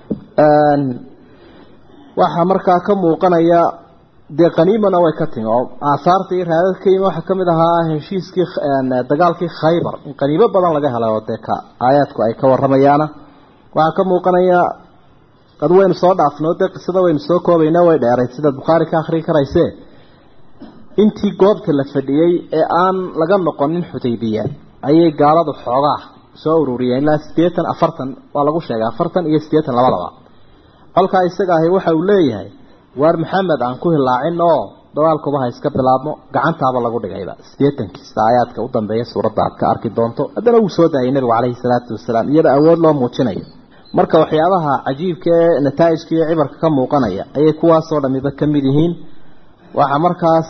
waxaa markaa ka muuqanaya dee qaniimana way ka timi oo aahaarta iyo raadad ka yimi waxaa kamid ahaa heshiiskii dagaalkii khaybar in qaniimo badan laga helay oo dee ka aayaadku ay ka waramayaana waxaa ka muuqanaya qad waynu soo dhaafnay oo dee qisada waynu soo koobayna way dheeray sidaad bukhaari ka akhrii karayse intii goobta la fadhiyey ee aan laga noqonin xudaybiya ayay gaaladu xoogaa soo ururiyeen ilaa siddeetan afartan waa lagu sheegay afartan iyo siddeetan labadaba colkaa isaga ahi waxa uu leeyahay waar maxamed aan ku hilaacin oo dagaalkuba ha iska bilaabmo gacantaaba lagu dhigayba siddeetankiisa aayaadka u dambeeya suuradda aad ka arki doonto haddana wuu soo daayay nebigu calayhi salaatu wasalaam iyada awood loo muujinayo marka waxyaabaha cajiibka ee nataa'ijka iyo cibarka ka muuqanaya ayay kuwaasoo dhamiba ka mid yihiin waxaa markaas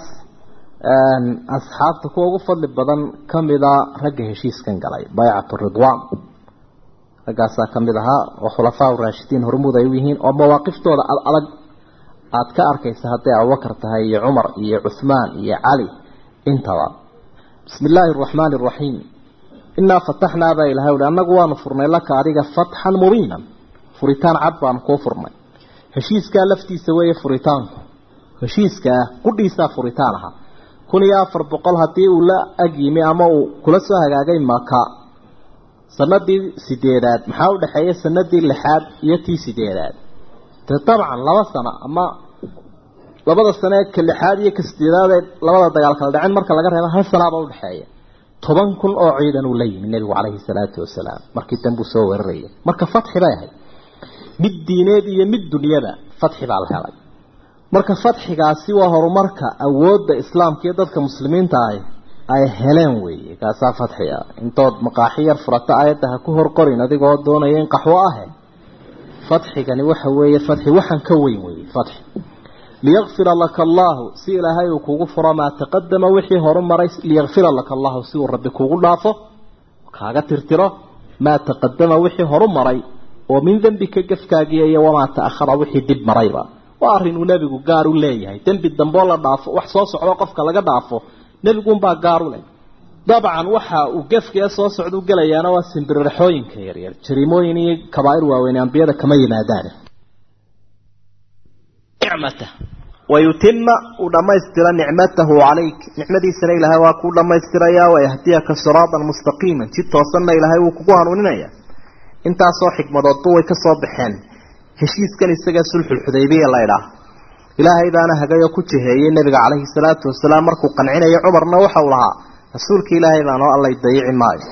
asxaabta kuwa ugu fadli badan kamida ragga heshiiskan galay baycatu ridwan raggaasaa kamid ahaa oo khulafaa raashidiin hormuud ay u yihiin oo mawaaqiftooda ad adag aada ka arkaysa hadday abubakar tahay iyo cumar iyo cuhmaan iyo cali intaba bismi illaahi araxmaani araxiim inaa fataxnaa baa ilahay uhi annagu waanu furnay laka adiga fatxan mubiinan furitaan cad baanu kuu furnay heshiiskaa laftiisa weeye furitaanku heshiiskaa qudhiisaa furitaan ahaa kun iyo afar boqol haddii uu la ag yimi ama uu kula soo hagaagay maka sanadii sideedaad maxaa u dhexeeya sanadii lixaad iyo tii sideedaad de dabcan laba sano ama labada sane ka lixaad iyo ka sideedaad ee labada dagaal kala dhacen marka laga reebo hal sanaaba udhexeeya toban kun oo ciidan uu la yimi nebigu calayhi salaatu wasalaam markii danbuu soo weeraraya marka fatxi bay ahayd mid diineed iyo mid dunyada fatxi baa la helay marka fatxigaasi waa horumarka awoodda islaamka iyo dadka muslimiinta ah ay heleen weeye kaasaa fatxi ah intood maqaaxi yar furata aayadda ha ku horqorin adigoo doonaya in qaxwo ahe fatxigani waxa weeye fatxi waxaan ka weyn weeye fatxi liyakfira laka allahu si ilaahay uu kugu furo maa taqadama wixii horu maray liyakfira laka allahu si uu rabbi kugu dhaafo kaaga tirtiro maa taqadama wixii horu maray oo min dembika gafkaagiya iyo wamaa ta'ahara wixii dib marayba waa arrinuu nebigu gaar u leeyahay dembi damboo la dhaafo wax soo socdo qofka laga dhaafo nebiguunbaa gaar u leh dabcan waxa uu gefkee soo socda u gelayaana waa simbiriraxooyinka yaryar jariimooyin iyo kabaa'ir waaweyn ambiyada kama yimaadaan nicmata wayutima uu dhammaystira nicmatahu calayk nicmadiisana ilaahay waa kuu dhammaystirayaa wayahdiyaka siraatan mustaqiiman jid toosanna ilaahay wuu kugu hanuuninaya intaasoo xikmadoodba way ka soo baxeen heshiiskan isaga sulxulxudaybiya la idhaah ilaahay baana hagayoo ku jiheeyey nebiga calayhi salaatu wasalaam markuu qancinayo cumarna waxau lahaa rasuulka ilaahay baan oo allay dayici maayo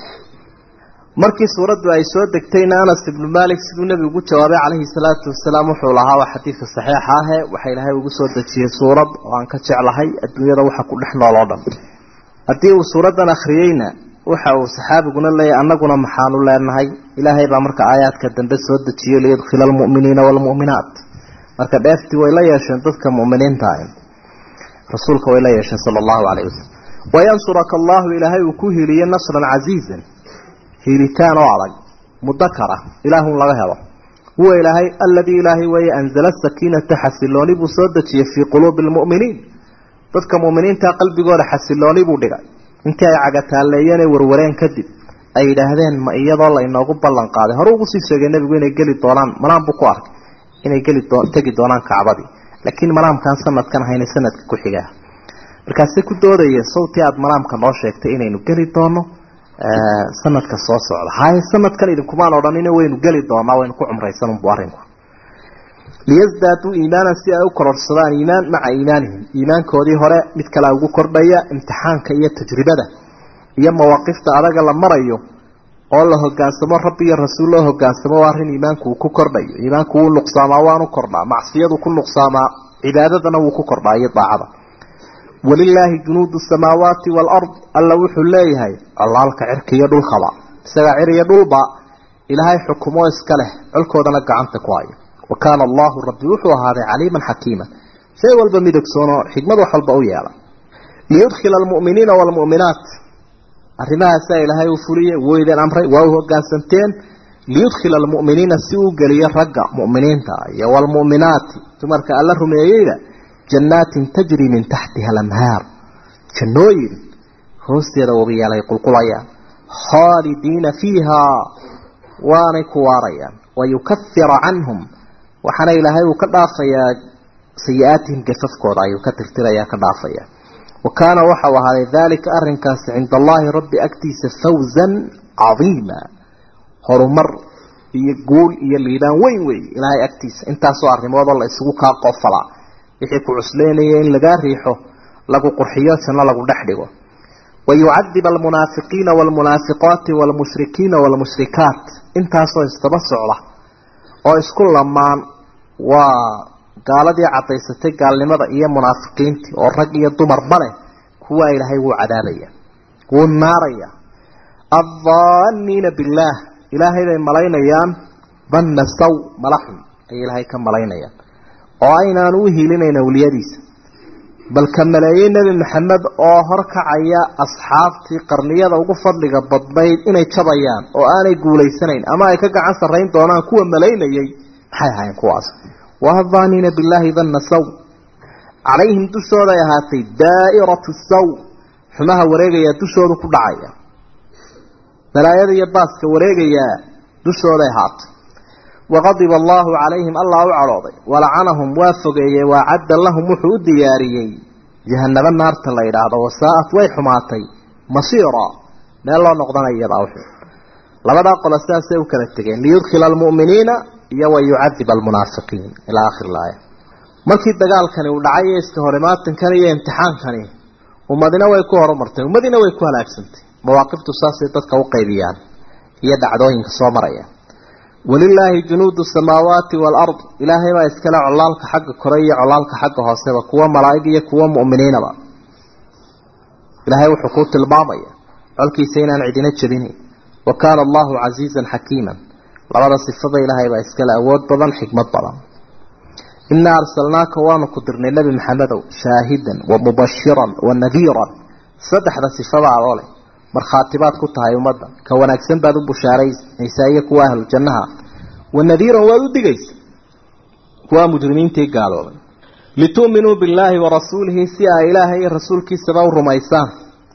markii suuraddu ay soo degtayna anas ibnu maalik siduu nebigu ugu jawaabay calayhi salaatu wasalaam wuxuu lahaa waa xadiidka saxiixa ahe waxa ilaahay ugu soo dejiyey suurad oo aan ka jeclahay adduunyada waxa ku dhex nool oo dhan haddii uu suuraddan akhriyeyna waxa uu saxaabiguna leeyahy annaguna maxaanu leenahay ilaahay baa marka aayaadka dambe soo dejiyey liyudkhila almu'miniina waalmu'minaat marka dheeftii way la yeesheen dadka mu'miniinta ah rasuulka way la yeesheen sala allahu calayh wasalam wayansuraka allahu ilaahay uu ku hiiliye nasran casiizan hiilitaan oo adag mudakara ilaahun laga helo huwa ilaahay aladii ilaahay weeye anzala sakiinata xasilooni buu soo dejiyey fii quluubi almu'miniin dadka mu'miniinta qalbigooda xasilooni buu dhigay intii ay cagataalleeyeen ee warwareen kadib ay yidhaahdeen ma iyadoo la inoogu ballan qaaday hore ugu sii sheegay nebigu inay geli doonaan manaan buu ku arkay inay geli tegi doonaan kacbadii laakiin manaamkaan sanadkan ahayna sanadka ku xigaa markaase ku doodaya sawtii aada manaamka noo sheegtay inaynu geli doono sanadka soo socda haye sanadkan idinkumaan odhanina waynu geli doonaa waynu ku cumraysanunbu arrinku liyasdaaduu iimaanan si ay u kororsadaan iimaan maca iimaanihim iimaankoodii hore mid kalea ugu kordhaya imtixaanka iyo tajribada iyo mawaaqifta adaga la marayo oo la hogaansamo rabbi iyo rasuul loo hogaansamo waa arrin iimaanku uu ku kordhayo iimaanku wuu nuqsaamaa waanu kordhaa macsiyadu ku nuqsaamaa cibaadadana wuu ku kordhaa iyo daacada walilaahi junuudu samaawaati waalard alla wuxuu leeyahay colaalka cirka iyo dhulkaba isagaa cir iyo dhulba ilaahay xukumo iska leh colkoodana gacanta ku hayo wa kaana allahu rabbi wuxuu ahaaday caliiman xakiiman shay walba midogsoonoo xikmad wax walba u yeela liyudkhila almu'miniina waalmu'minaat arrimahaasaa ilaahay uu fuliyey weydan amray waa u hogaansanteen liyudkhila almu'miniina si uu geliyo ragga mu'miniinta iyo waalmu'minaati dumarka alla rumeeyeyda jannaatin tajri min taxtiha alanhaar jannooyin hoosteeda wabiyaalay qulqulayaan khaalidiina fiihaa waanay ku waarayaan wayukafira canhum waxaana ilaahay uu ka dhaafayaa sayi-aatihim gafafkooda ayuu ka tirtirayaa ka dhaafaya wa kaana waxau ahaaday daalika arrinkaasi cinda allaahi rabbi agtiisa fawzan cadiima horumar iyo guul iyo liibaan weyn wey ilaahay agtiisa intaasoo arrimoodoo la isugu kaa qofalaa wixii ku cusleynaya in lagaa riixo lagu qurxiyo janno lagu dhex dhigo wayucadib almunaafiqiina waalmunaafiqaati waalmushrikiina waalmushrikaat intaasoo isdaba socda oo isku lamaan waa gaaladii caddaysatay gaalnimada iyo munaafiqiintii oo rag iyo dumarba leh kuwaa ilaahay wuu cadaabaya wuu naaraya addaaniina billaah ilaahay bay malaynayaan danna saw malaxun ayay ilaahay ka malaynayaan oo aynaan u hiilinayn awliyadiisa bal ka maleeyey nebi maxamed oo horkacaya asxaabtii qarniyada ugu fadliga badnayd inay jabayaan oo aanay guulaysanayn ama ay ka gacan sarrayn doonaan kuwa malaynayay maxay ahaayeen kuwaas waadaaniina billaahi danna saw calayhim dushooday ahaatay daa'iratu saw xumaha wareegayaa dushoodu ku dhacaya balaayada iyo baaska wareegayaa dushooday ahaatay waqadiba allaahu calayhim allah u cadhooday walacanahum waa fogeeyey waacadda lahum wuxuu u diyaariyey jahanabo naarta la yidhaahdo wasaa'at way xumaatay masiira meel loo noqdana iyadaa uxun labadaa qolo sidaasay u kala tegeen liyudkhila almu'miniina iyo wa yucadiba almunaafiqiin ilaa akhiri laaya markii dagaalkani uu dhacay iyo iska horimaatankan iyo imtixaankani ummadina way ku horumartay ummadina way ku halaagsantay mawaaqiftu saasay dadka u qaybiyaan iyo dhacdooyinka soo maraya walilaahi junuudu samaawaati waalard ilaahay baa iskale colaalka xagga kore iyo colaalka xagga hooseba kuwa malaa'ig iyo kuwa mu'miniinaba ilaahay wuxuu kuu tilmaamaya colkiisa inaan cidina jebinayn wa kaana allahu casiizan xakiiman labada sifada ilaahay baa iskale awood badan xikmad badan inaa arsalnaaka waanu ku dirnay nebi maxamedow shaahidan wa mubashiran wa nadiiran saddexda sifada adoo leh markhaatibaad ku tahay ummadda ka wanaagsan baad u bushaaraynaysaa iyo kuwa ahlu jannaha wa nadiiran waad u digaysa kuwa mujrimiintii gaaloobay litu'minuu billaahi wa rasuulihi si ay ilaahay iyo rasuulkiisaba u rumaysaan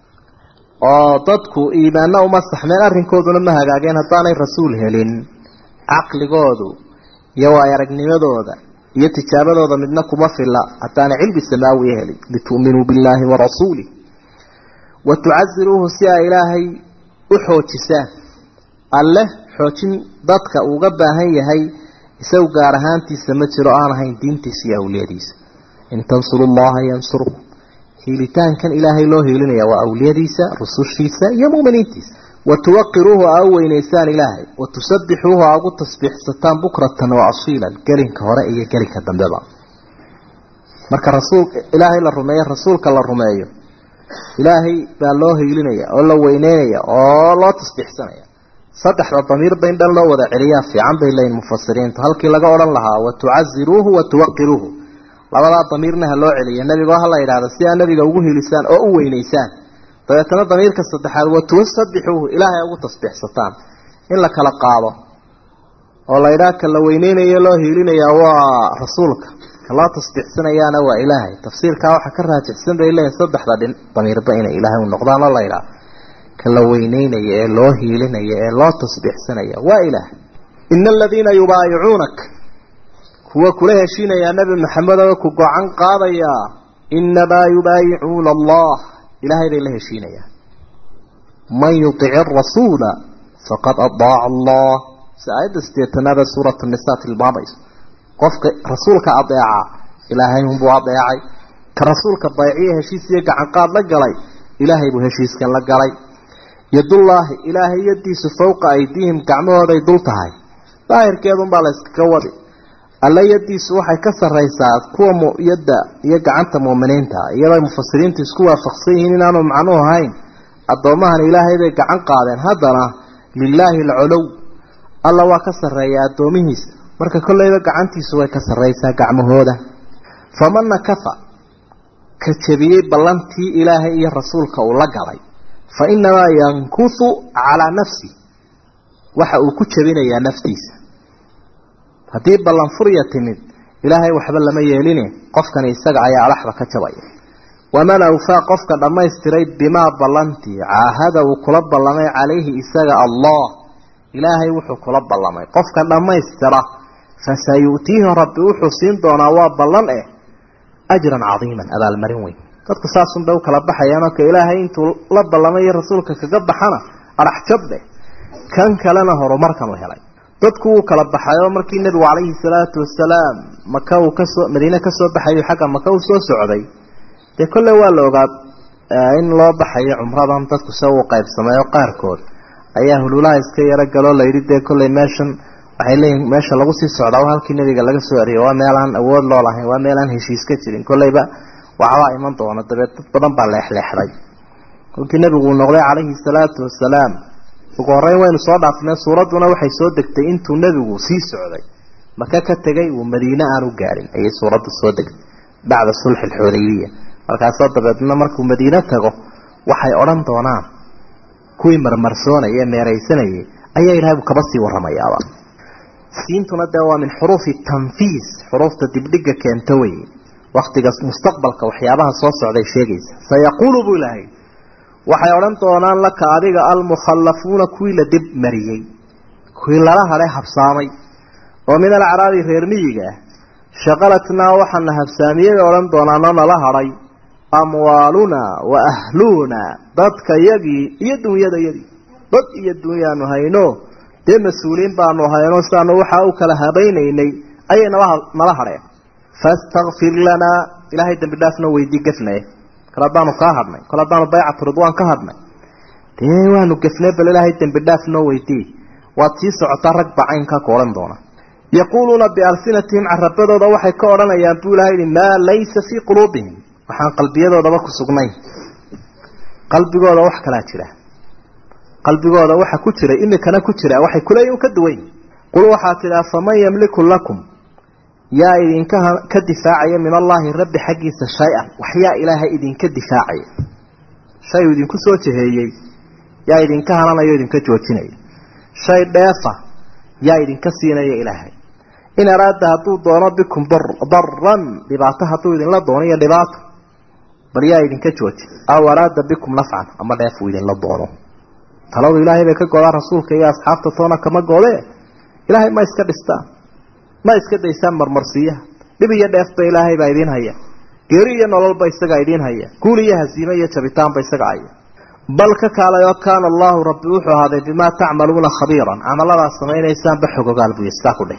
oo dadku iimaanna uma saxmeen arrinkooduna ma hagaageen haddaanay rasuul helin caqligoodu iyo waay aragnimadooda iyo tijaabadooda midna kuma filla haddaanay cilmi samaawiya helin litu'minuu billaahi wa rasuulih wa tucaziruuhu si ay ilaahay u xoojisaan alleh xoojin dadka uuga baahan yahay isagu gaar ahaantiisa ma jiro aan ahayn diintiisa iyo awliyadiisa in tansuru llaha yansurkum hiilitaankan ilaahay loo hiilinaya waa awliyadiisa rusushiisa iyo muminiintiisa wa tuwaqiruuhu aa u weynaysaan ilaahay wa tusabbixuuhu aa ugu tasbiixsataan bukratan wa asiilan gelinka hore iyo gelinka dambeba marka rasuul ilaahay la rumeeyo rasuulka la rumeeyo ilaahay baa loo hiilinaya oo la weyneynaya oo loo tasbiixsanaya saddexda damiirba in dhan loo wada celiyaa fiican bay leeyihin mufasiriintu halkii laga odhan lahaa wa tucaziruuhu wa tuwaqiruuhu labadaa damiirna ha loo celiya nebigo ha la yidhaahdo si aa nebiga ugu hiilisaan oo u weynaysaan dabeetana damiirka saddexaad wa tuwasabbixuuhu ilaahay ugu tasbiixsataan in la kala qaado oo la yidhaha ka la weyneynayo loo hiilinaya waa rasuulka ka loo tasbiixsanayaana waa ilaahay tafsiirkaa waxaa ka raajixsan bay leeyihin saddexda dhin damiirba inay ilaahay u noqdaan oo la yidhaha ka la weyneynaya ee loo hiilinaya ee loo tasbiixsanaya waa ilaahay ina aladiina yubaayicuunak kuwa kula heshiinayaa nebi maxamed oo ku gocan qaadayaa inamaa yubaayicuuna allah ilaahay bay la heshiinayaan man yutic arasuula faqad adaaca allah si aayadda sideetanaad ee suuratu nisaa tilmaamayso qofka rasuulka adeeca ilaahay unbuu adeecay ka rasuulka bayciya heshiis iyo gacanqaad la galay ilaahay buu heshiiskan la galay yadullaahi ilaahay yadiisu fowqa aydiihim gacmahooday dul tahay daahirkeedunbaa la yskaga wadi alla yadiisu waxay ka sarraysaa kuwa muyadda iyo gacanta muuminiinta iyadoo mufasiriintu isku waafaqsan yihiin inaanu macnuhu ahayn addoomahan ilaahay bay gacan qaadeen haddana lilaahi alcolow alla waa ka sarreeya addoomihiisa marka kolleyba gacantiisu way ka sarraysaa gacmahooda faman nakafa ka jebiyey ballantii ilaahay iyo rasuulka uu la galay fa inamaa yankusu calaa nafsi waxa uu ku jebinayaa naftiisa haddii ballan furya timid ilaahay waxba lama yeeline qofkani isaga ayaa alaxda ka jabaya waman awfaa qofka dhammaystiray bimaa ballantii caahada uu kula ballamay calayhi isaga allah ilaahay wuxuu kula ballamay qofka dhammaystira fasayu'tiihi rabbi wuxuu siin doonaa waa ballan eh ajran cadiiman abaalmarin weyn dadku saasunbay u kala baxayaan oo ka ilaahay intuu la ballamay iyo rasuulka kaga baxana adhax jabbe kan kalena horumarkan u helay dadku wuu kala baxayoo markii nebigu calayhi salaatu wasalaam maka uu kasoo madiine kasoo baxayo xagga maka uu soo socday dee kolle waa la ogaa in loo baxayo cumradan dadku se uu qaybsamay oo qaarkood ayaa hululaha iska yaro galoo layidhi dee kolley meeshan waxay leeyihin meesha lagu sii socdaa waa halkii nebiga laga soo eriyay waa meelaan awood loo lahayn waa meelaan heshiis ka jirin kolleyba waxbaa iman doona dabeed dad badan baa leexleexday kolkii nebigu uu noqday calayhi salaatu wasalaam ugu horreyn waynu soo dhaafnay suuradduna waxay soo degtay intuu nebigu sii socday maka ka tegay uu madiine aanu gaarin ayay suuraddu soo degtay bacda sulxi alxudaybiya markaasoo dabeedna markuu madiine tago waxay odhan doonaan kuwii marmarsoonaya ee meeraysanayay ayaa ilahay buu kaba sii warramayaaba siintuna dee waa min xuruufi tanfiis xuruufta dibdhiga keento wey waktiga mustaqbalka waxyaabaha soo socday sheegaysa sayaquulu buu ilaahay waxay odhan doonaan laka adiga almukhallafuuna kuwii la dib mariyey kuwii lala hadhay habsaamay oo min alcaraabi reer miyiga ah shaqalatnaa waxaana habsaamiyey bay odhan doonaanoo nala hadhay amwaalunaa wa ahluunaa dadka yagii iyo dunyadayadii dad iyo dunyaanu hayno dee mas-uuliin baanu hayno siaanu waxaa u kala habaynaynay ayay nala nala hadheen fastakfir lanaa ilaahay dambi dhaafna weydii gefnaye kale haddaanu kaa hadhnay kale haddaanu baycatu ridwaan ka hadhnay dee waanu gefnay bal ilaahay dembi dhaaf noo weydii waad sii socotaa rag baa caynkaa ku odhan doona yaquuluuna bialsinatihim carabadooda waxay ka odhanayaan buu ilahay yihi maa laysa fii quluubihim waxaan qalbiyadoodaba ku sugnayn qalbigooda wax kalaa jira qalbigooda waxa ku jira imikana ku jira waxay kuleeyihin ka duwan qul waxaa tidhaa faman yamliku lakum yaa idinka ka difaacaya min allaahi rabbi xaggiisa shay-an waxyaa ilaahay idinka difaacaya shay uu idinku soo jeheeyey yaa idinka hananayo idinka joojinaya shay dheefa yaa idinka siinaya ilaahay in araada hadduu doono bikum daran dhibaato hadduu idinla doono iyo dhibaato bal yaa idinka jooji aw araada bikum nafcan ama dheef uu idinla doono taladu ilaahay bay ka godaan rasuulka iyo asxaabta toona kama goodee ilaahay ma iska dhistaan ma iska daysaan marmarsiiyaha dhib iyo dheefba ilaahay baa idiin haya geeri iyo nololba isagaa idiin haya guul iyo hasiime iyo jabitaanba isaga haya bal ka kaalay oo kaana allahu rabbi wuxuu ahaaday bimaa tacmaluuna khabiiran camaladaad samaynaysaanba xogogaal buy iskaa ku dheh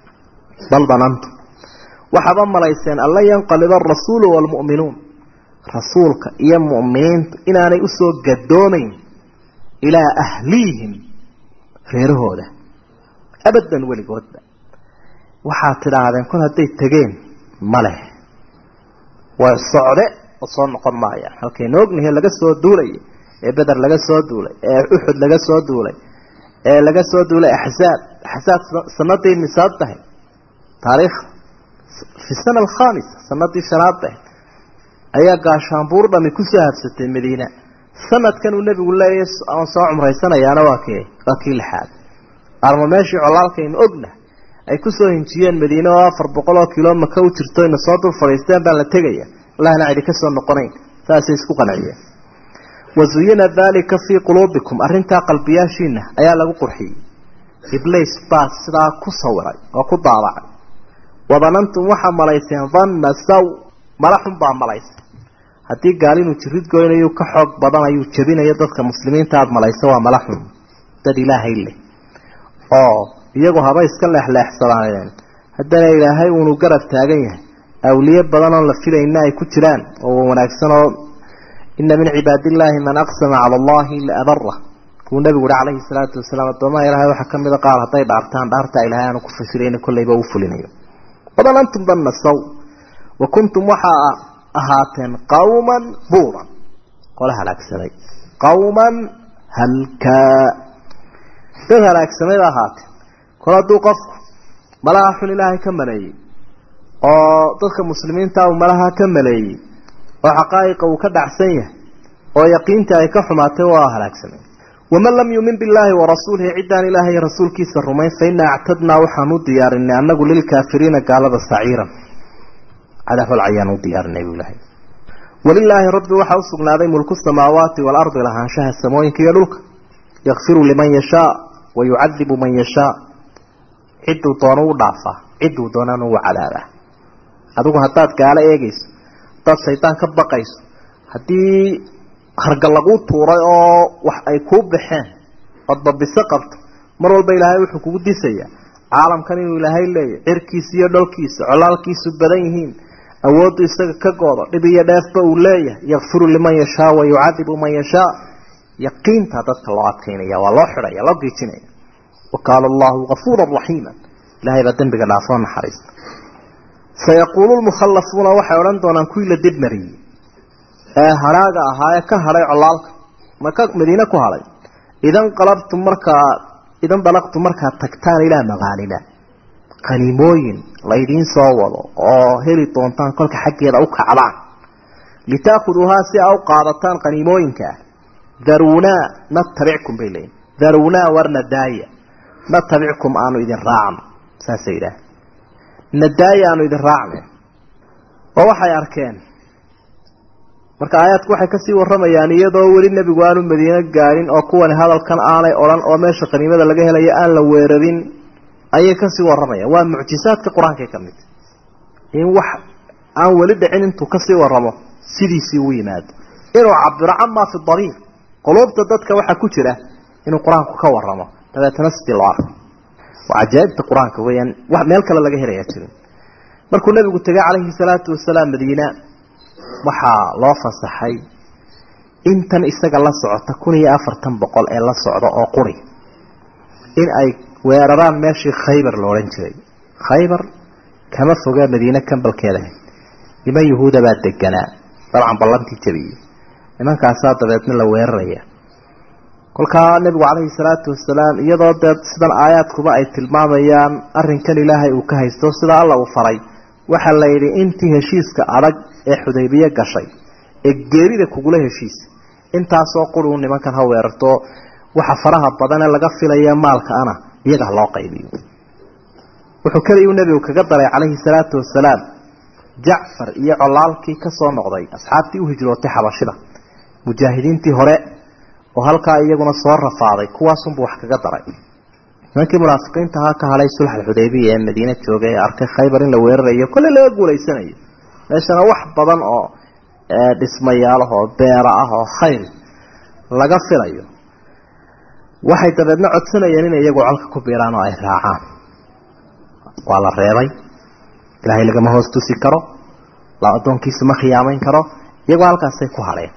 bal danantum waxaaba malayseen an lan yanqaliba arasuulu waalmu'minuun rasuulka iyo mu'miniintu inaanay usoo gadoomayn ilaa ahliihim reerahooda abadan weligoodba waxaad tidhaahdeen kol hadday tegeen ma leh waa socde oo soo noqon maayaan halkaynu ognahay laga soo duulay ee beder laga soo duulay ee uxud laga soo duulay ee laga soo duulay axsaab axsaab sanadii misaad tahay taariikh fi sana alkhamisa sanadii shanaad tahay ayaa gaashaanbuur dhami kusoo habsatay madiina sanadkan uu nebigu leeyahy aan soo cumraysanayaana waa kii waa kii lixaad arma meeshii colaalkaynu ogna ay kusoo hinjiyeen madiine oo afar boqol oo kilo maka u jirto ina soo dul fadhiisteen baan la tegaya allahna cidi ka soo noqonayn saasay isku qanciyeen wazuyina dalika fii quluubikum arrintaa qalbiyaashiina ayaa lagu qurxiyey iblis baa sidaa ku sawiray oo ku daabacay wadanantum waxaa malayseen danna saw mala xun baa malaysa haddii gaal inuu jirid goynayu ka xoog badan ayuu jebinayo dadka muslimiinta aada malaysa waa mala xun dad ilaahay leh oo iyagu haba iska leexleexsadaaneen haddana ilaahay uunu garab taagan yahay awliye badan oon la filayna ay ku jiraan oo wanaagsan oo ina min cibaadillaahi man aqsama cala allahi laabara kuu nabigu uhi calayhi salaatu wasalaam addoomaha ilaahay waxaa kamida qaar hadday dhaartaan dhaartaa ilahay aanu ku fasirayna kolleyba uu fulinayo badan antum danna saw wa kuntum waxaa ahaateen qawman buuran qola halaagsamay qawman halkaa dad halaagsamay ba ahaateen kol hadduu qofku malaha xun ilaahay ka maleeyey oo dadka muslimiinta uu malaha ka maleeyey oo xaqaa'iqa uu ka dhacsan yahay oo yaqiinta ay ka xumaatay waa halaagsamay waman lam yumin billaahi warasuulihi ciddaan ilaahay rasuulkiisa rumayn fa inaa actadnaa waxaan u diyaarinay annagu lilkaafiriina gaalada saciiran cadaabal cayaan u diyaarinay buu ilahay walilaahi rabbi waxaa usugnaaday mulku samaawaati waalardi lahaanshaha samooyinka iyo dhulka yakfiru liman yashaa wa yucadibu man yashaa cidduu doono u dhaafaa cidduu doonana u cadaabaa adigu haddaad gaalo eegayso haddaad shaydaan ka baqayso haddii harga laguu tuuray oo wax ay kuu baxeen ood babiso qabto mar walba ilaahay wuxuu kugu disayaa caalamkan inuu ilaahay leeyahy cirkiisa iyo dholkiisa colaalkiisu badan yihiin awooddu isaga ka goodo dhib iyo dheefba uu leeyahay yakfiru liman yashaa wa yucadibu man yashaa yaqiintaa dadka loo adkaynaya waa loo xidhaya loo geejinaya wa kaana allahu gafuura raxiima ilahay baa dembiga dhaafoo naxariista sayaquulu lmukhallafuuna waxay odhan doonaan kuwii la dibmariyey ee hadhaaga ahaa ee ka hadhay colaalka maka madiine ku hadhay idan qalabtum markaa idan dalaqtum markaad tagtaan ilaa magaalina qaniimooyin laydiin soo wado oo heli doontaan kolka xaggeeda u kacdaan litaakuduuhaa si aa u qaadataan qaniimooyinkaa daruunaa natabickum bay leeyiin daruunaa warna daaya natabickum aanu idin raacno saasay yidhaah nadaaya aanu idin raacne oo waxay arkeen marka aayaadku waxay kasii waramayaan iyadoo weli nebigu aanu madiine gaadhin oo kuwani hadalkan aanay odhan oo meesha qaniimada laga helayo aan la weerarin ayay kasii waramayaan waa mucjisaadka qur-aankay ka mid in wax aan weli dhicin intuu kasii waramo sidiisii u yimaado inuu cabiro camaa fi dariir quluubta dadka waxaa ku jira inuu qur-aanku ka waramo dabeetana sidii loo arko waa cajaaibta qur-aanka weyaan wax meel kale laga helayaa jirin markuu nabigu tegay calayhi salaatu wasalaam madiina waxaa loo fasaxay intan isaga la socota kun iyo afartan boqol ee la socda oo quri in ay weeraraan meeshii khaybar la odhan jiray khaybar kama foga madiine kambalkeeda niman yahuuda baa deganaa dabcan ballantii jabiyey nimankaasaa dabeedna la weeraraya kolkaa nebigu calayhi salaatu wasalaam iyadoo dee sidan aayaadkuba ay tilmaamayaan arrinkan ilaahay uu ka haysto sida alla uu faray waxaa la yidhi intii heshiiska adag ee xudaybiye gashay ee geerida kugula heshiisa intaasoo quri u nimankan ha weerarto waxa faraha badan ee laga filaya maalka ana iyaga ha loo qaybiyo wuxuu keliyu nebigu kaga daray calayhi salaatu wasalaam jacfar iyo colaalkii ka soo noqday asxaabtii u hijrootay xabashida mujaahidiintii hore oo halkaa iyaguna soo rafaaday kuwaasunbuu wax kaga daray nimankii munaafiqiinta ahaa ka hadhay sulx xudaybiya ee madiine joogay ee arkay khaybar in la weerarayo kolley laga guulaysanayo meeshana wax badan oo dhismayaalah oo beera ah oo khayr laga filayo waxay dabeedna codsanayeen inay iyagu colka ku biiraan oo ay raacaan waa la reebay ilaahay lagama hoos tusi karo la addoonkiisa ma khiyaamayn karo iyagoo halkaasay ku hadheen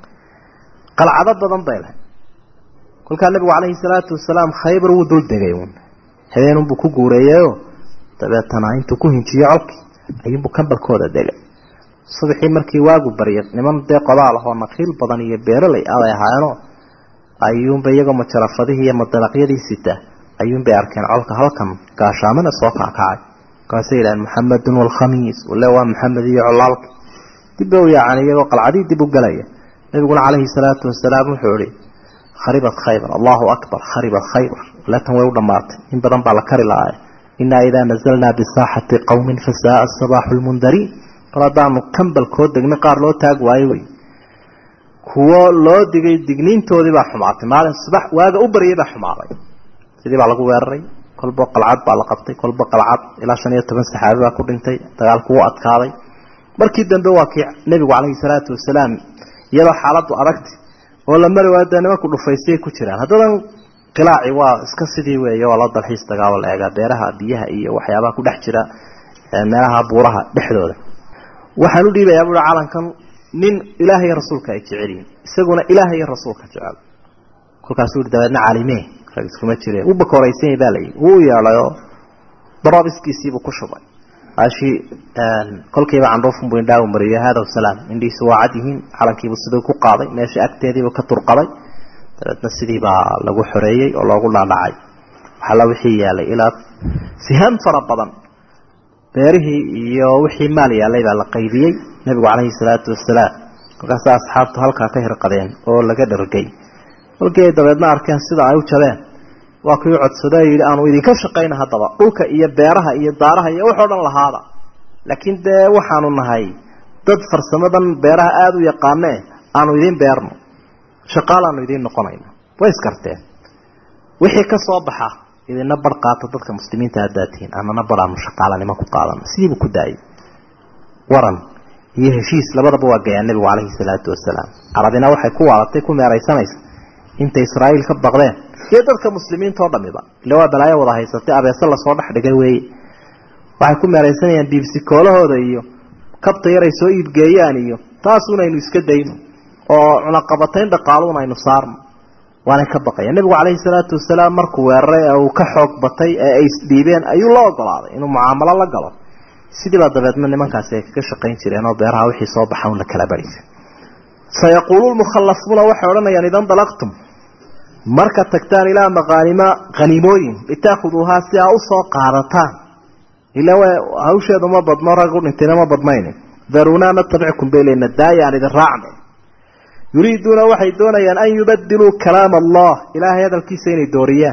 qalcado badan bay leh kolkaa nabigu calayhi salaatu wasalaam khaybar wuu dul degay uun habeenunbuu ku guureeyeyoo dabeetana intuu ku hinjiyo colkii ayuunbuu kambalkooda degay subaxii markii waagu baryay niman dee qodaal ahoo nakiil badan iyo beeraley aday ahaayeenoo ayuunba iyagoo majarafadihii iyo madalaqyadii sita ayuunbay arkeen colka halkan gaashaamana soo kaakacay markaasay yidhaheen maxamedun walkhamiis wale waa maxamed iyo colaalki dibba u yaacaan iyagoo qalcadii dib u galaya nabiguna calayhi salaatu wasalaam wuxuu ihi kharibat khaybar allahu akbar kharibat khaybar latan way u dhammaatay in badan baa la kari lahaay inaa idaa nazalnaa bisaaxati qowmin fasaaa sabaaxu lmundariin kol haddaanu kambalkoo degna qaar loo taag waayo wey kuwo loo digay digniintoodii baa xumaatay maalin subax waaga u baryay baa xumaaday sidii baa lagu weeraray kolba qalcad baa la qabtay kolba qalcad ilaa shan iyo toban saxaabi baa ku dhintay dagaalku wuu adkaaday markii dambe waa kii nebigu calayhi salaatu wasalaam iyadoo xaaladdu adagti oo la mari waayo dee nimanku dhufaystay ku jiraan haddadan qilaaci waa iska sidii weeye waa loo dalxiis dagaalo la eegaa beeraha biyaha iyo waxyaabaha ku dhex jira meelaha buuraha dhexdooda waxaan u dhiibayaa buui calankan nin ilaahay iyo rasuulka ay jecelyihin isaguna ilaahay iyo rasuulka jecel kolkaasuu i dabeedna caalimee rag iskuma jireen u bakooraysan baa layihi wuu yeedhayoo daroobiskiisiibuu ku shubay ashii kolkiiba candhuufunbuu indhaagu mariyo haadaw salaam indhihiisu waa cad yihiin calankiibuu siduu ku qaaday meesha agteediibuu ka turqaday dabeedna sidii baa lagu xoreeyey oo loogu dhaadhacay waxalla wixii yaalay ilaa sihaan fara badan beerihii iyo wixii maal yaalay baa la qaybiyey nebigu calayhi salaatu wasalaam markaasa asxaabtu halkaa ka hirqadeen oo laga dhargay kolkii ay dabeedna arkeen sida ay u jabeen waa kii codsado yidhi aanu idinka shaqayna haddaba dhulka iyo beeraha iyo daaraha iyo waxoo dhan lahaada laakiin dee waxaanu nahay dad farsamadan beeraha aada u yaqaanee aanu idiin beerno shaqaalaanu idiin noqonayna way iskarteen wixii ka soo baxa idina bar qaata dadka muslimiinta haddaad tihiin anana baraanu shaqaalanimo ku qaadano sidiibuu ku daayay waran iyo heshiis labadaba waa gayaa nebigu calayhi salaatu wasalaam carabina waxay ku waalatay ku meeraysanaysa intay israa'iil ka baqdeen iyo dadka muslimiinta oo dhamiba ille waa balaayo wada haysatay abeese lasoo dhex dhigay weeye waxay ku meeraysanayaan biibsikoolahooda iyo kabta yaray soo iibgeeyaan iyo taasunaynu iska dayno oo cunaqabatayn dhaqaaluun aynu saarno waanay ka baqayaan nebigu calayhi salaatu wasalaam markuu weeraray ee uu ka xoog batay ee ay isdhiibeen ayuu la ogolaaday inuu mucaamalo la galo sidiibaa dabeedna nimankaasi ay kaga shaqayn jireen oo beeraha wixii soo baxa un la kala barisa sayaquulu lmukhallafuuna waxay odhanayaan idan dalaqtum marka tagtaan ilaa maqaanima haniimooyin litaakuduuhaa si aa usoo qaadataan ila hawsheedu ma badno rag u dhintayna ma badnayne darunaa natabickum baylena daaya aan idin raacne yuriiduuna waxay doonayaan an yubadiluu kalaam allah ilaahay hadalkiisa inay dooriyaan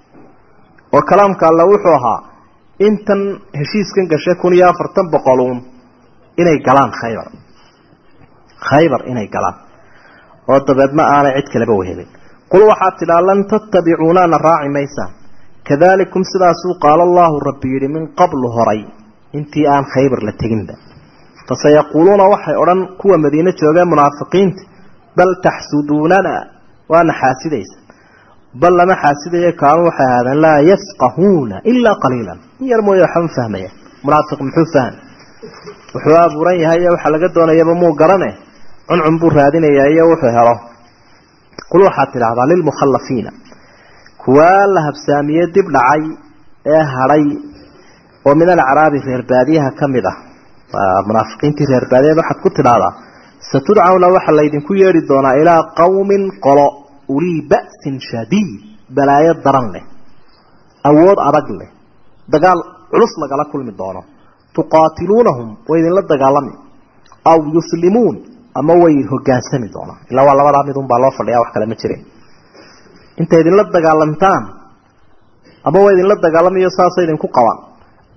oo kalaamka alle wuxuu ahaa intan heshiiskan gashay kun iyo afartan boqoluun inay galaan khaybar khaybar inay galaan oo dabeedna aanay cid kaleba wehelin qul waxaad tidhaa lan tattabicuunaana raaci maysaan kadalikum sidaasuu qaala allahu rabbi yidhi min qablu horay intii aan khaybar la teginba fasayaquuluuna waxay odhan kuwa madiine joogeen munaafiqiinta bal taxsuduunana waana xaasidaysa bal lama xaasidayo kaanuu waxay ahaadeen laa yafqahuuna ilaa qaliilan in yar mooye waxba ma fahmaya munaafiq muxuu fahmi wuxuu abuuran yahay iyo waxaa laga doonayaba muu garane cuncun buu raadinayaa iyo wuxuu helo qul waxaad tidhaahdaa lilmukhallafiina kuwaa la habsaamiye dib dhacay ee hadhay oo min alacraabi reer baadiyaha ka mid ah waa munaafiqiintii reer baadiyaed waxaad ku tidhaahdaa satudcawna waxaa laydinku yeedhi doonaa ilaa qowmin qolo ulii ba'sin shadiid balaayo daran leh awood adag leh dagaal culus lagala kulmi doono tuqaatiluunahum way idinla dagaalami aw yuslimuun ama way hogaansami doonaan ilaa waa labadaa midun baa loo fadhiyaa wax kale ma jire intay idinla dagaalamtaan ama way idinla dagaalamayo saasay idinku qabaan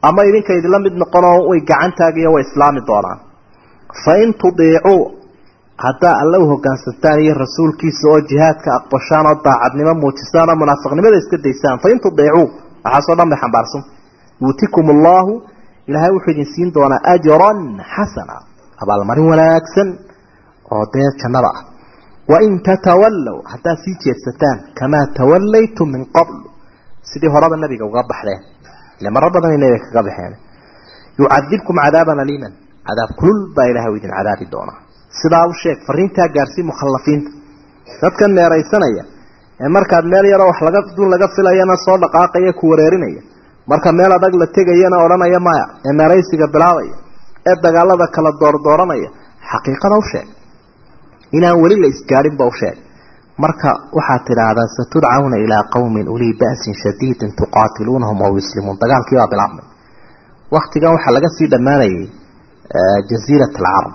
ama idinka idinla mid noqonoo way gacan taagiyo way islaami doonaan fa in tudiicuu haddaa alle u hogaansantaan iyo rasuulkiisa oo jihaadka aqbashaan oo daacadnimo muujisaan oo munaafiqnimada iska daysaan fa in tudiicuu waxaasoo dhan bay xambaarsan yuutikum allahu ilaahay wuxuu idin siin doonaa ajran xasana abaalmarin wanaagsan oo dee jannada ah wain tatawallow haddaad sii jeedsataan kamaa tawallaytum min qabl sidii horeba nabiga uga baxdeen ile maro badanay nabiga kaga baxeen yucadibkum cadaaban aliiman cadaab kulul baa ilahay u idin cadaabi doonaa sidaa u sheeg fariintaa gaarsii mukhallafiinta dadkan meeraysanaya ee markaad meel yaroo wax laga dun laga filayana soo dhaqaaqaya ku wareerinaya marka meel adag la tegayana odhanaya maya ee meeraysiga bilaabaya ee dagaalada kala doordooranaya xaqiiqada u sheeg inaan weli la isgaadhinba u sheeg marka waxaad tidhaahdaa satudcawna ilaa qowmin ulii ba'sin shadiidin tuqaatiluunahum aw yuslimuun dagaalkii baa bilaabmay waktigan waxaa laga sii dhammaanayay jaziirat alcarab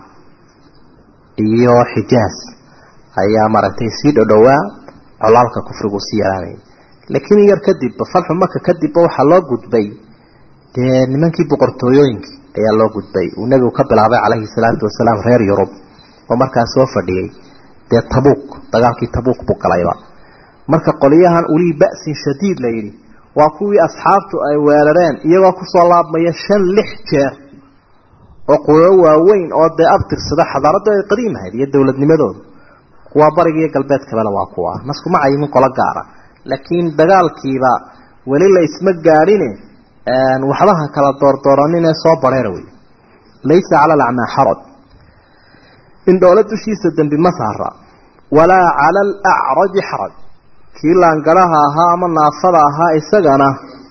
iyo xijaaz ayaa maaragtay sii dhodhowaa colaalka kufrigu sii yaraanayay laakiin yar kadibba falxu maka kadibba waxaa loo gudbay dee nimankii boqortooyooyinkii ayaa loo gudbay uu nebigu ka bilaabay calayhi salaatu wasalaam reer yurub oo markaas soo fadhiyey dee tabuuk dagaalkii tabuuk buu galayba marka qoliyahan ulii ba'sin shadiid la yidhi waa kuwii asxaabtu ay weerareen iyagoo kusoo laabmaya shan lix jeer oo qulo waaweyn oo dee abtirsada xadaaraddu ay qadiim ahayd iyo dowladnimadooda kuwaa bariga iyo galbeedkabale waa kuwa naskuma cayimin qolo gaara laakiin dagaalkiiba weli la isma gaadhine waxbaha kala doordooraninee soo bareera wey laysa cala alacmaa xaraj indhoole dushiisa dembi ma saara walaa cala alacraji xaraj kii laangaraha ahaa ama naafada ahaa isagana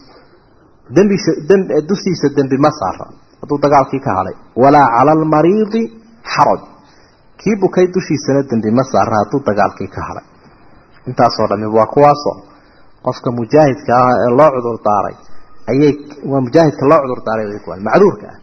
dembi dushiisa dembi ma saara hadduu dagaalkii ka hadhay walaa cala almariidi xaraj kii bukay dushiisana dembi ma saara hadduu dagaalkii ka hadhay intaasoo dhami waa kuwaasoo qofka mujaahidka ah ee loo cudur daaray ayay waa mujaahidka loo cudur daaray macduurka ah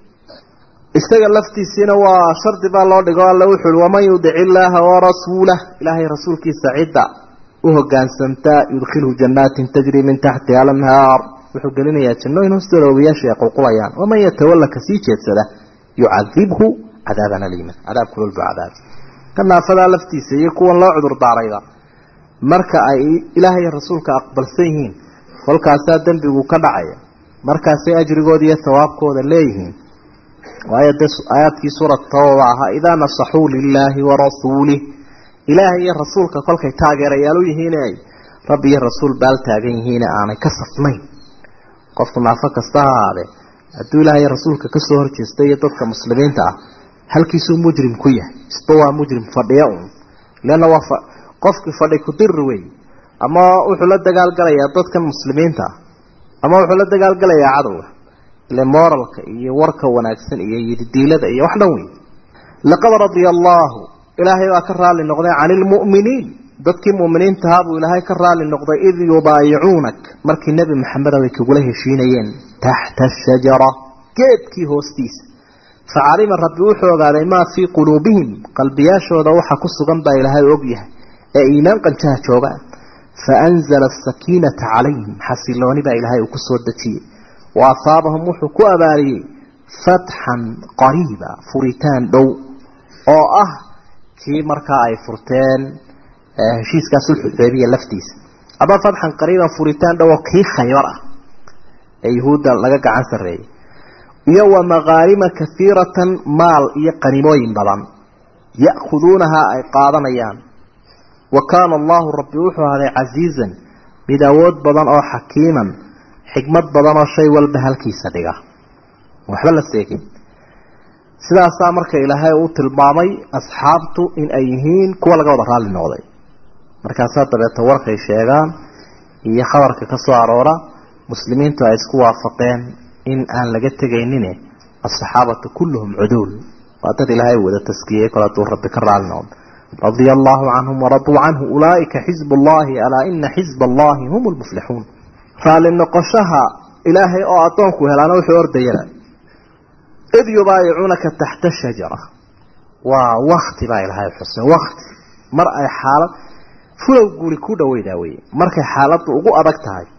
isaga laftiisiina waa shardi baa loo dhigo alla wuxu uhi waman yudic illaaha warasuulah ilaahay rasuulkiisa cidda u hogaansantaa yudkhilhu jannaatin tajri min taxtiha alanhaar wuxuu gelinayaa jannooyin hoostooda ogayaasha ay qulqulayaan waman yatawalla ka sii jeedsada yucadibhu cadaaban aliima cadaab kulul buu cadaab ka naafadaa laftiisa iyo kuwan loo cudur daarayba marka ay ilaahay rasuulka aqbalsan yihiin kolkaasaa dembigu ka dhacaya markaasay ajrigooda iyo hawaabkooda leeyihiin waayo dee aayaadkii suurat tawba ahaa idaa nasaxuu lilaahi warasuulih ilaahay iyo rasuulka kolkay taageerayaal u yihiin ay rabbi iyo rasuul baal taagan yihiine aanay ka safnayn qofku naafo kasta ha ahaadee hadduu ilaahay iyo rasuulka kasoo horjeesta iyo dadka muslimiinta ah halkiisuu mujrim ku yahay isba waa mujrim fadhiya un leanna waa qofkii fadhi kudirri wey ama wuxuu la dagaalgalayaa dadkan muslimiinta ah ama wuxuu la dagaalgalayaa cadowga ile moralka iyo warka wanaagsan iyo yididiilada iyo wax dhan wey laqad radia allaahu ilaahay baa ka raali noqday cani ilmu'miniin dadkii mu'miniintahaa buu ilaahay ka raali noqday id yubaayicuunak markii nebi maxameda ay kugula heshiinayeen taxta ashajara geedkii hoostiisa facalima rabbi wuxuu ogaaday maa fii quluubihim qalbiyaashooda waxa ku sugan baa ilaahay og yahay ee iimaan qanjaha jooga faanzala asakiinata calayhim xasilooni baa ilaahay uu ku soo dejiyey wa asaabahum wuxuu ku abaaliyey fatxan qariiba furitaan dhow oo ah kii markaa ay furteen heshiiskaa sulxuxudaybiya laftiisa ama fatxan qariiban furitaan dhow oo kii khaybar ah ee yuhuudda laga gacan sarreeyey iyo wa maqaarima kaiiratan maal iyo qanimooyin badan ya'khuduunahaa ay qaadanayaan wa kaana allahu rabbi wuxuu ahaday casiizan mid awood badan oo xakiiman xikmad badan oo shay walba halkiisa dhiga waxba la seegin sidaasaa marka ilaahay uu tilmaamay asxaabtu in ay yihiin kuwa laga wada raalli noqday markaasaa dabeeta warkay sheegaan iyo khabarka ka soo aroora muslimiintu ay isku waafaqeen in aan laga tegaynin asaxaabatu kulluhum cuduul waa dad ilaahay wada taskiyey kol hadduu rabbi ka raalli noqdo radia allahu canhum waraduu canhu ulaaika xizb allahi alaa ina xizb allahi hum lmuflixuun raalli noqoshaha ilaahay oo addoonku helaana wuxuu ordayana id yubaayicuunaka taxta shajara waa wakti baa ilaahay xusay wakti mar ay xaalad fulow guri ku dhaweydaa weye markay xaaladdu ugu adag tahay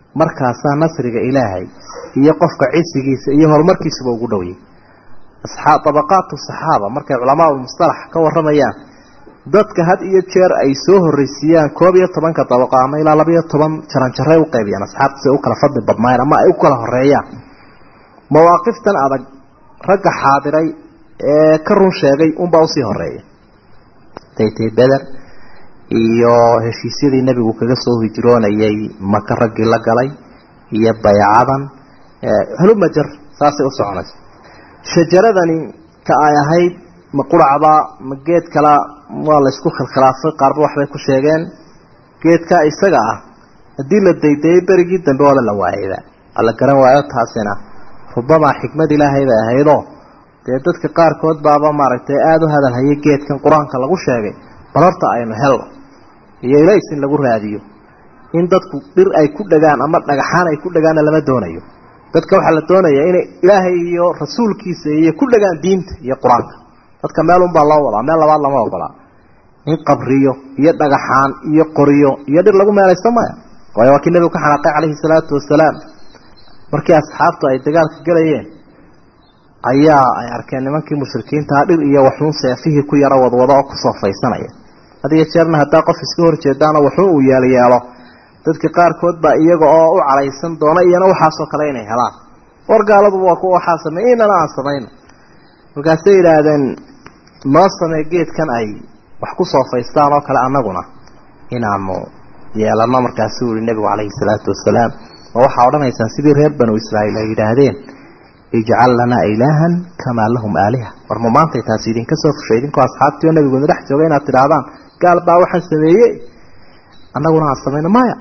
markaasaa nasriga ilaahay iyo qofka cisigiisa iyo horumarkiisuba ugu dhowyay abaqaatu saxaaba markay culamaa mustalax ka waramayaan dadka had iyo jeer ay soo horreysiiyaan koob iyo tobanka dabaqo ama ilaa labaiyo toban jaranjaray u qaybiyaan asxaabta si ay u kala fadli badnaayeen ama ay u kala horeeyaan mawaaqiftan adag ragga xaadiray ee ka run sheegay unbaa usii horeeya daytay beder iyo heshiisyadii nebigu kaga soo hijroonayay maka raggii la galay iyo baycadan halumajar saasay u soconaysa shajaradani ka ay ahayd ma quracba ma geed kala waa laysku khilkhilaafay qaarba waxbay ku sheegeen geedka isaga ah haddii la daydayay berigii dambe waaba la waayayba ala garan waayo taasina rubamaa xikmad ilaahay bay ahaydoo dee dadka qaarkood baaba maaragtay aada u hadal hayay geedkan qur-aanka lagu sheegay bal horta aynu helno iyo ilays in lagu raadiyo in dadku dhir ay ku dhagaan ama dhagaxaan ay ku dhagaanna lama doonayo dadka waxaa la doonayaa inay ilaahay iyo rasuulkiisa iyo ku dhagaan diinta iyo qur-aanka dadka meel unbaa loo wadaa meel labaad lama ogolaa in qabriyo iyo dhagaxaan iyo qoriyo iyo dhir lagu meelaysto maya waayo waa kii nebigu ka xanaaqay calayhi salaatu wasalaam markii asxaabtu ay dagaalka gelayeen ayaa ay arkeen nimankii mushrikiintaa dhir iyo waxuun seefihii ku yaro wadwado oo kusoo faysanaya had iyo jeerna haddaa qof iska horjeedaano waxuun uu yeelyeelo dadka qaarkood baa iyaga oo u calaysan doona iyana waxaasoo kale inay helaan war gaaladuba waa kuwa waxaa sameey inana aan samayno markaasay yidhaahdeen noo samee geedkan ay wax ku soo faystaan oo kale annaguna inaanu yeelano markaasuu yihi nebigu calayhi salaatu wasalaam ma waxaa odhanaysaan sidii reer banu israa'iil ay yidhaahdeen ijcal lanaa ilaahan kamaa lahum aaliha war ma maantay taasi idinka soo fushay idinkoo asxaabtii oo nebigooda dhex jooga inaad tidhaahdaan gaal baa waxaan sameeyey annaguna aan samayno maya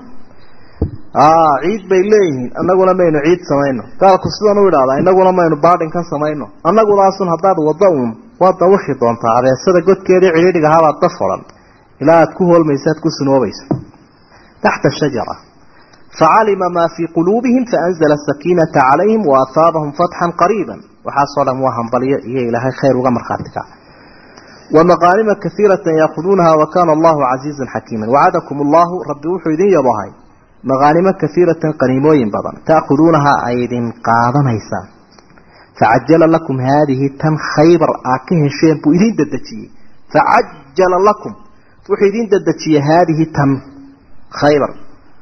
ciid bay leeyihiin annaguna maynu ciid samayno gaalku sidan u idhahdaa inaguna maynu baadhinkan samayno annagudaasun haddaad waddo uun waad dawakhi doontaa abeesada godkeedii cidhiidhiga habaad daf odhan ilaa aad ku hoolmayso aad ku sunoobayso taxta shajara facalima maa fii quluubihim faanzla sakiinata calayhim waahaabahum fatxan qariiba waxaasoo dhan waa hambalyo iyo ilaahay khayr uga markhaati kaca wamaqaanima kaiirata yaakuduunaha wakana allahu casiizan xakiima wacadakum allahu rabbi wuxuu idin yabohay maqaanimo kaiiratan qaniimooyin badan taakuduunaha ay idin qaadanaysaan facajala lakum haadihi tan khaybar aad ka hesheen buu idin dedejiyey facajala lakum wuxuu idin dedejiyey haadihi tan khaybar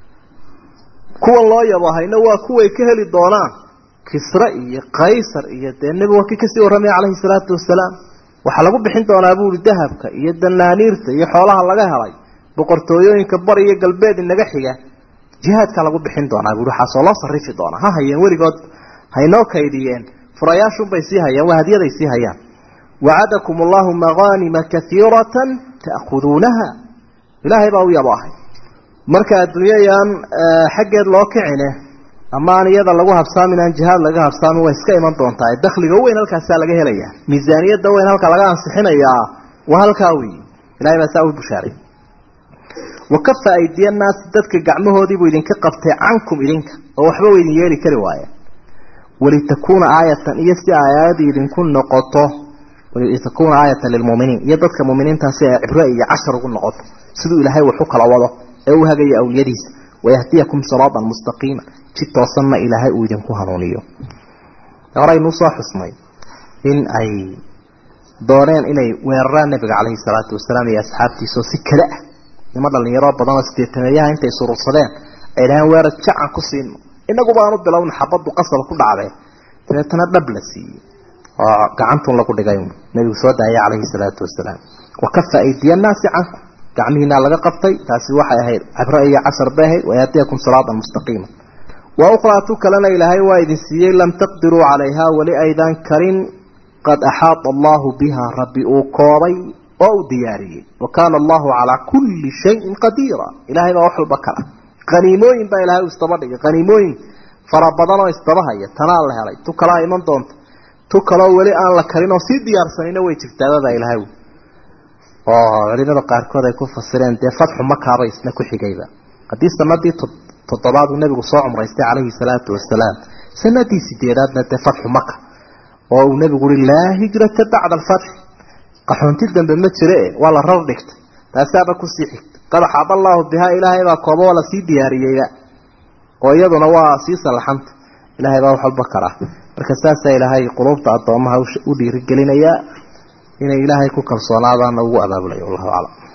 kuwan loo yabahayna waa kuway ka heli doonaan kisre iyo kaysar iyo dee nebigu waa kii kasii warramaya calayhi salaatu wasalaam waxaa lagu bixin doonaa buuri dahabka iyo danaaniirta iyo xoolaha laga helay boqortooyooyinka bari iyo galbeed inaga xiga jihaadkaa lagu bixin doonaa buuri waxaasoo loo sarifi doonaa ha hayeen weligood haynoo kaydiyeen furayaashunbay sii hayaan waa hadyaday sii hayaan wacadakum allahu maqaanima kaiiratan ta'khuduunaha ilaahay baa u yabaahay marka adduunyayaan xaggeed loo kicine ama aan iyada lagu habsaamin aan jihaad laga habsaamin way iska iman doontaa dakhliga weyn halkaasaa laga helaya miisaaniyadda weyn halka laga ansixinayaa waa halkaa wey ilahay baa saa u bushaaray wakafa aydiya naasi dadka gacmahoodiibuu idinka qabtay cankum idinka oo waxba wa idin yeeli kari waaya walitakuuna aayatan iyo si aayadii idinku noqoto walitakuuna aayatan lilmuminiin iyo dadka muminiintaa si ay cibro iyo cashar ugu noqoto siduu ilaahay wax u kala wado ee u hagaya awliyadiisa wayahdiyakum siraatan mustaqiima jid toosanna ilaahay uu idinku hanuuniyo horeynuu soo xusnay in ay dooneen inay weeraraan nabiga caleyhi salaatu wasalaam iyo asxaabtiisa oo si kale ah nimo dhalinyaro badan oo sideetameeyaha intay surursadeen ay dhaheen weerar jacan ku siino inaguba aanu bilowna xabaddu qasaba ku dhacdee dabeetana dhab la siiyey oo gacantun lagu dhigay nabigu soo daayay caleyhi salaatu wasalaam wakafa aydiya naasi cankum gacmihiina laga qabtay taasi waxay ahayd cabro iyo cashar bay ahayd wayahdiyakum siraatan mustaqiima wa ukhraa tu kalena ilaahay waa idin siiyey lam taqdiruu calayha weli aydan karin qad axaata allahu biha rabbi uu koobay oo uu diyaariyey wa kaana allahu calaa kulli shayin qadiira ilahay baa wax walba kala qaniimooyin baa ilahay uu isdaba dhigay qaniimooyin fara badan oo isdabahaya tanaa la helay tu kalaa iman doonta tu kaloo weli aan la karin oo sii diyaarsanayna way jirtaababaa ilahay oo culimada qaarkood ay ku fasireen dee fatxu makaabay isna ku xigayba haddii sanadii toddobaad uu nebigu soo cumraystay calayhi salaatu wasalaam sanadii sideedaadna dee fatxu maka oo uu nebigu uri laa hijrata bacda alfatxi qaxoonti dambe ma jire waa la rar dhigtay taasaaba kusii xigtay qad axaada allaahu bihaa ilaahay baa kooba waa lasii diyaariyeyba oo iyaduna waa sii sallaxanta ilaahay baa wax walba karaa marka saasaa ilaahay quluubta addoomaha u dhiirigelinayaa inay ilaahay ku kalsoonaadaana ugu abaabulayo wallahu aclam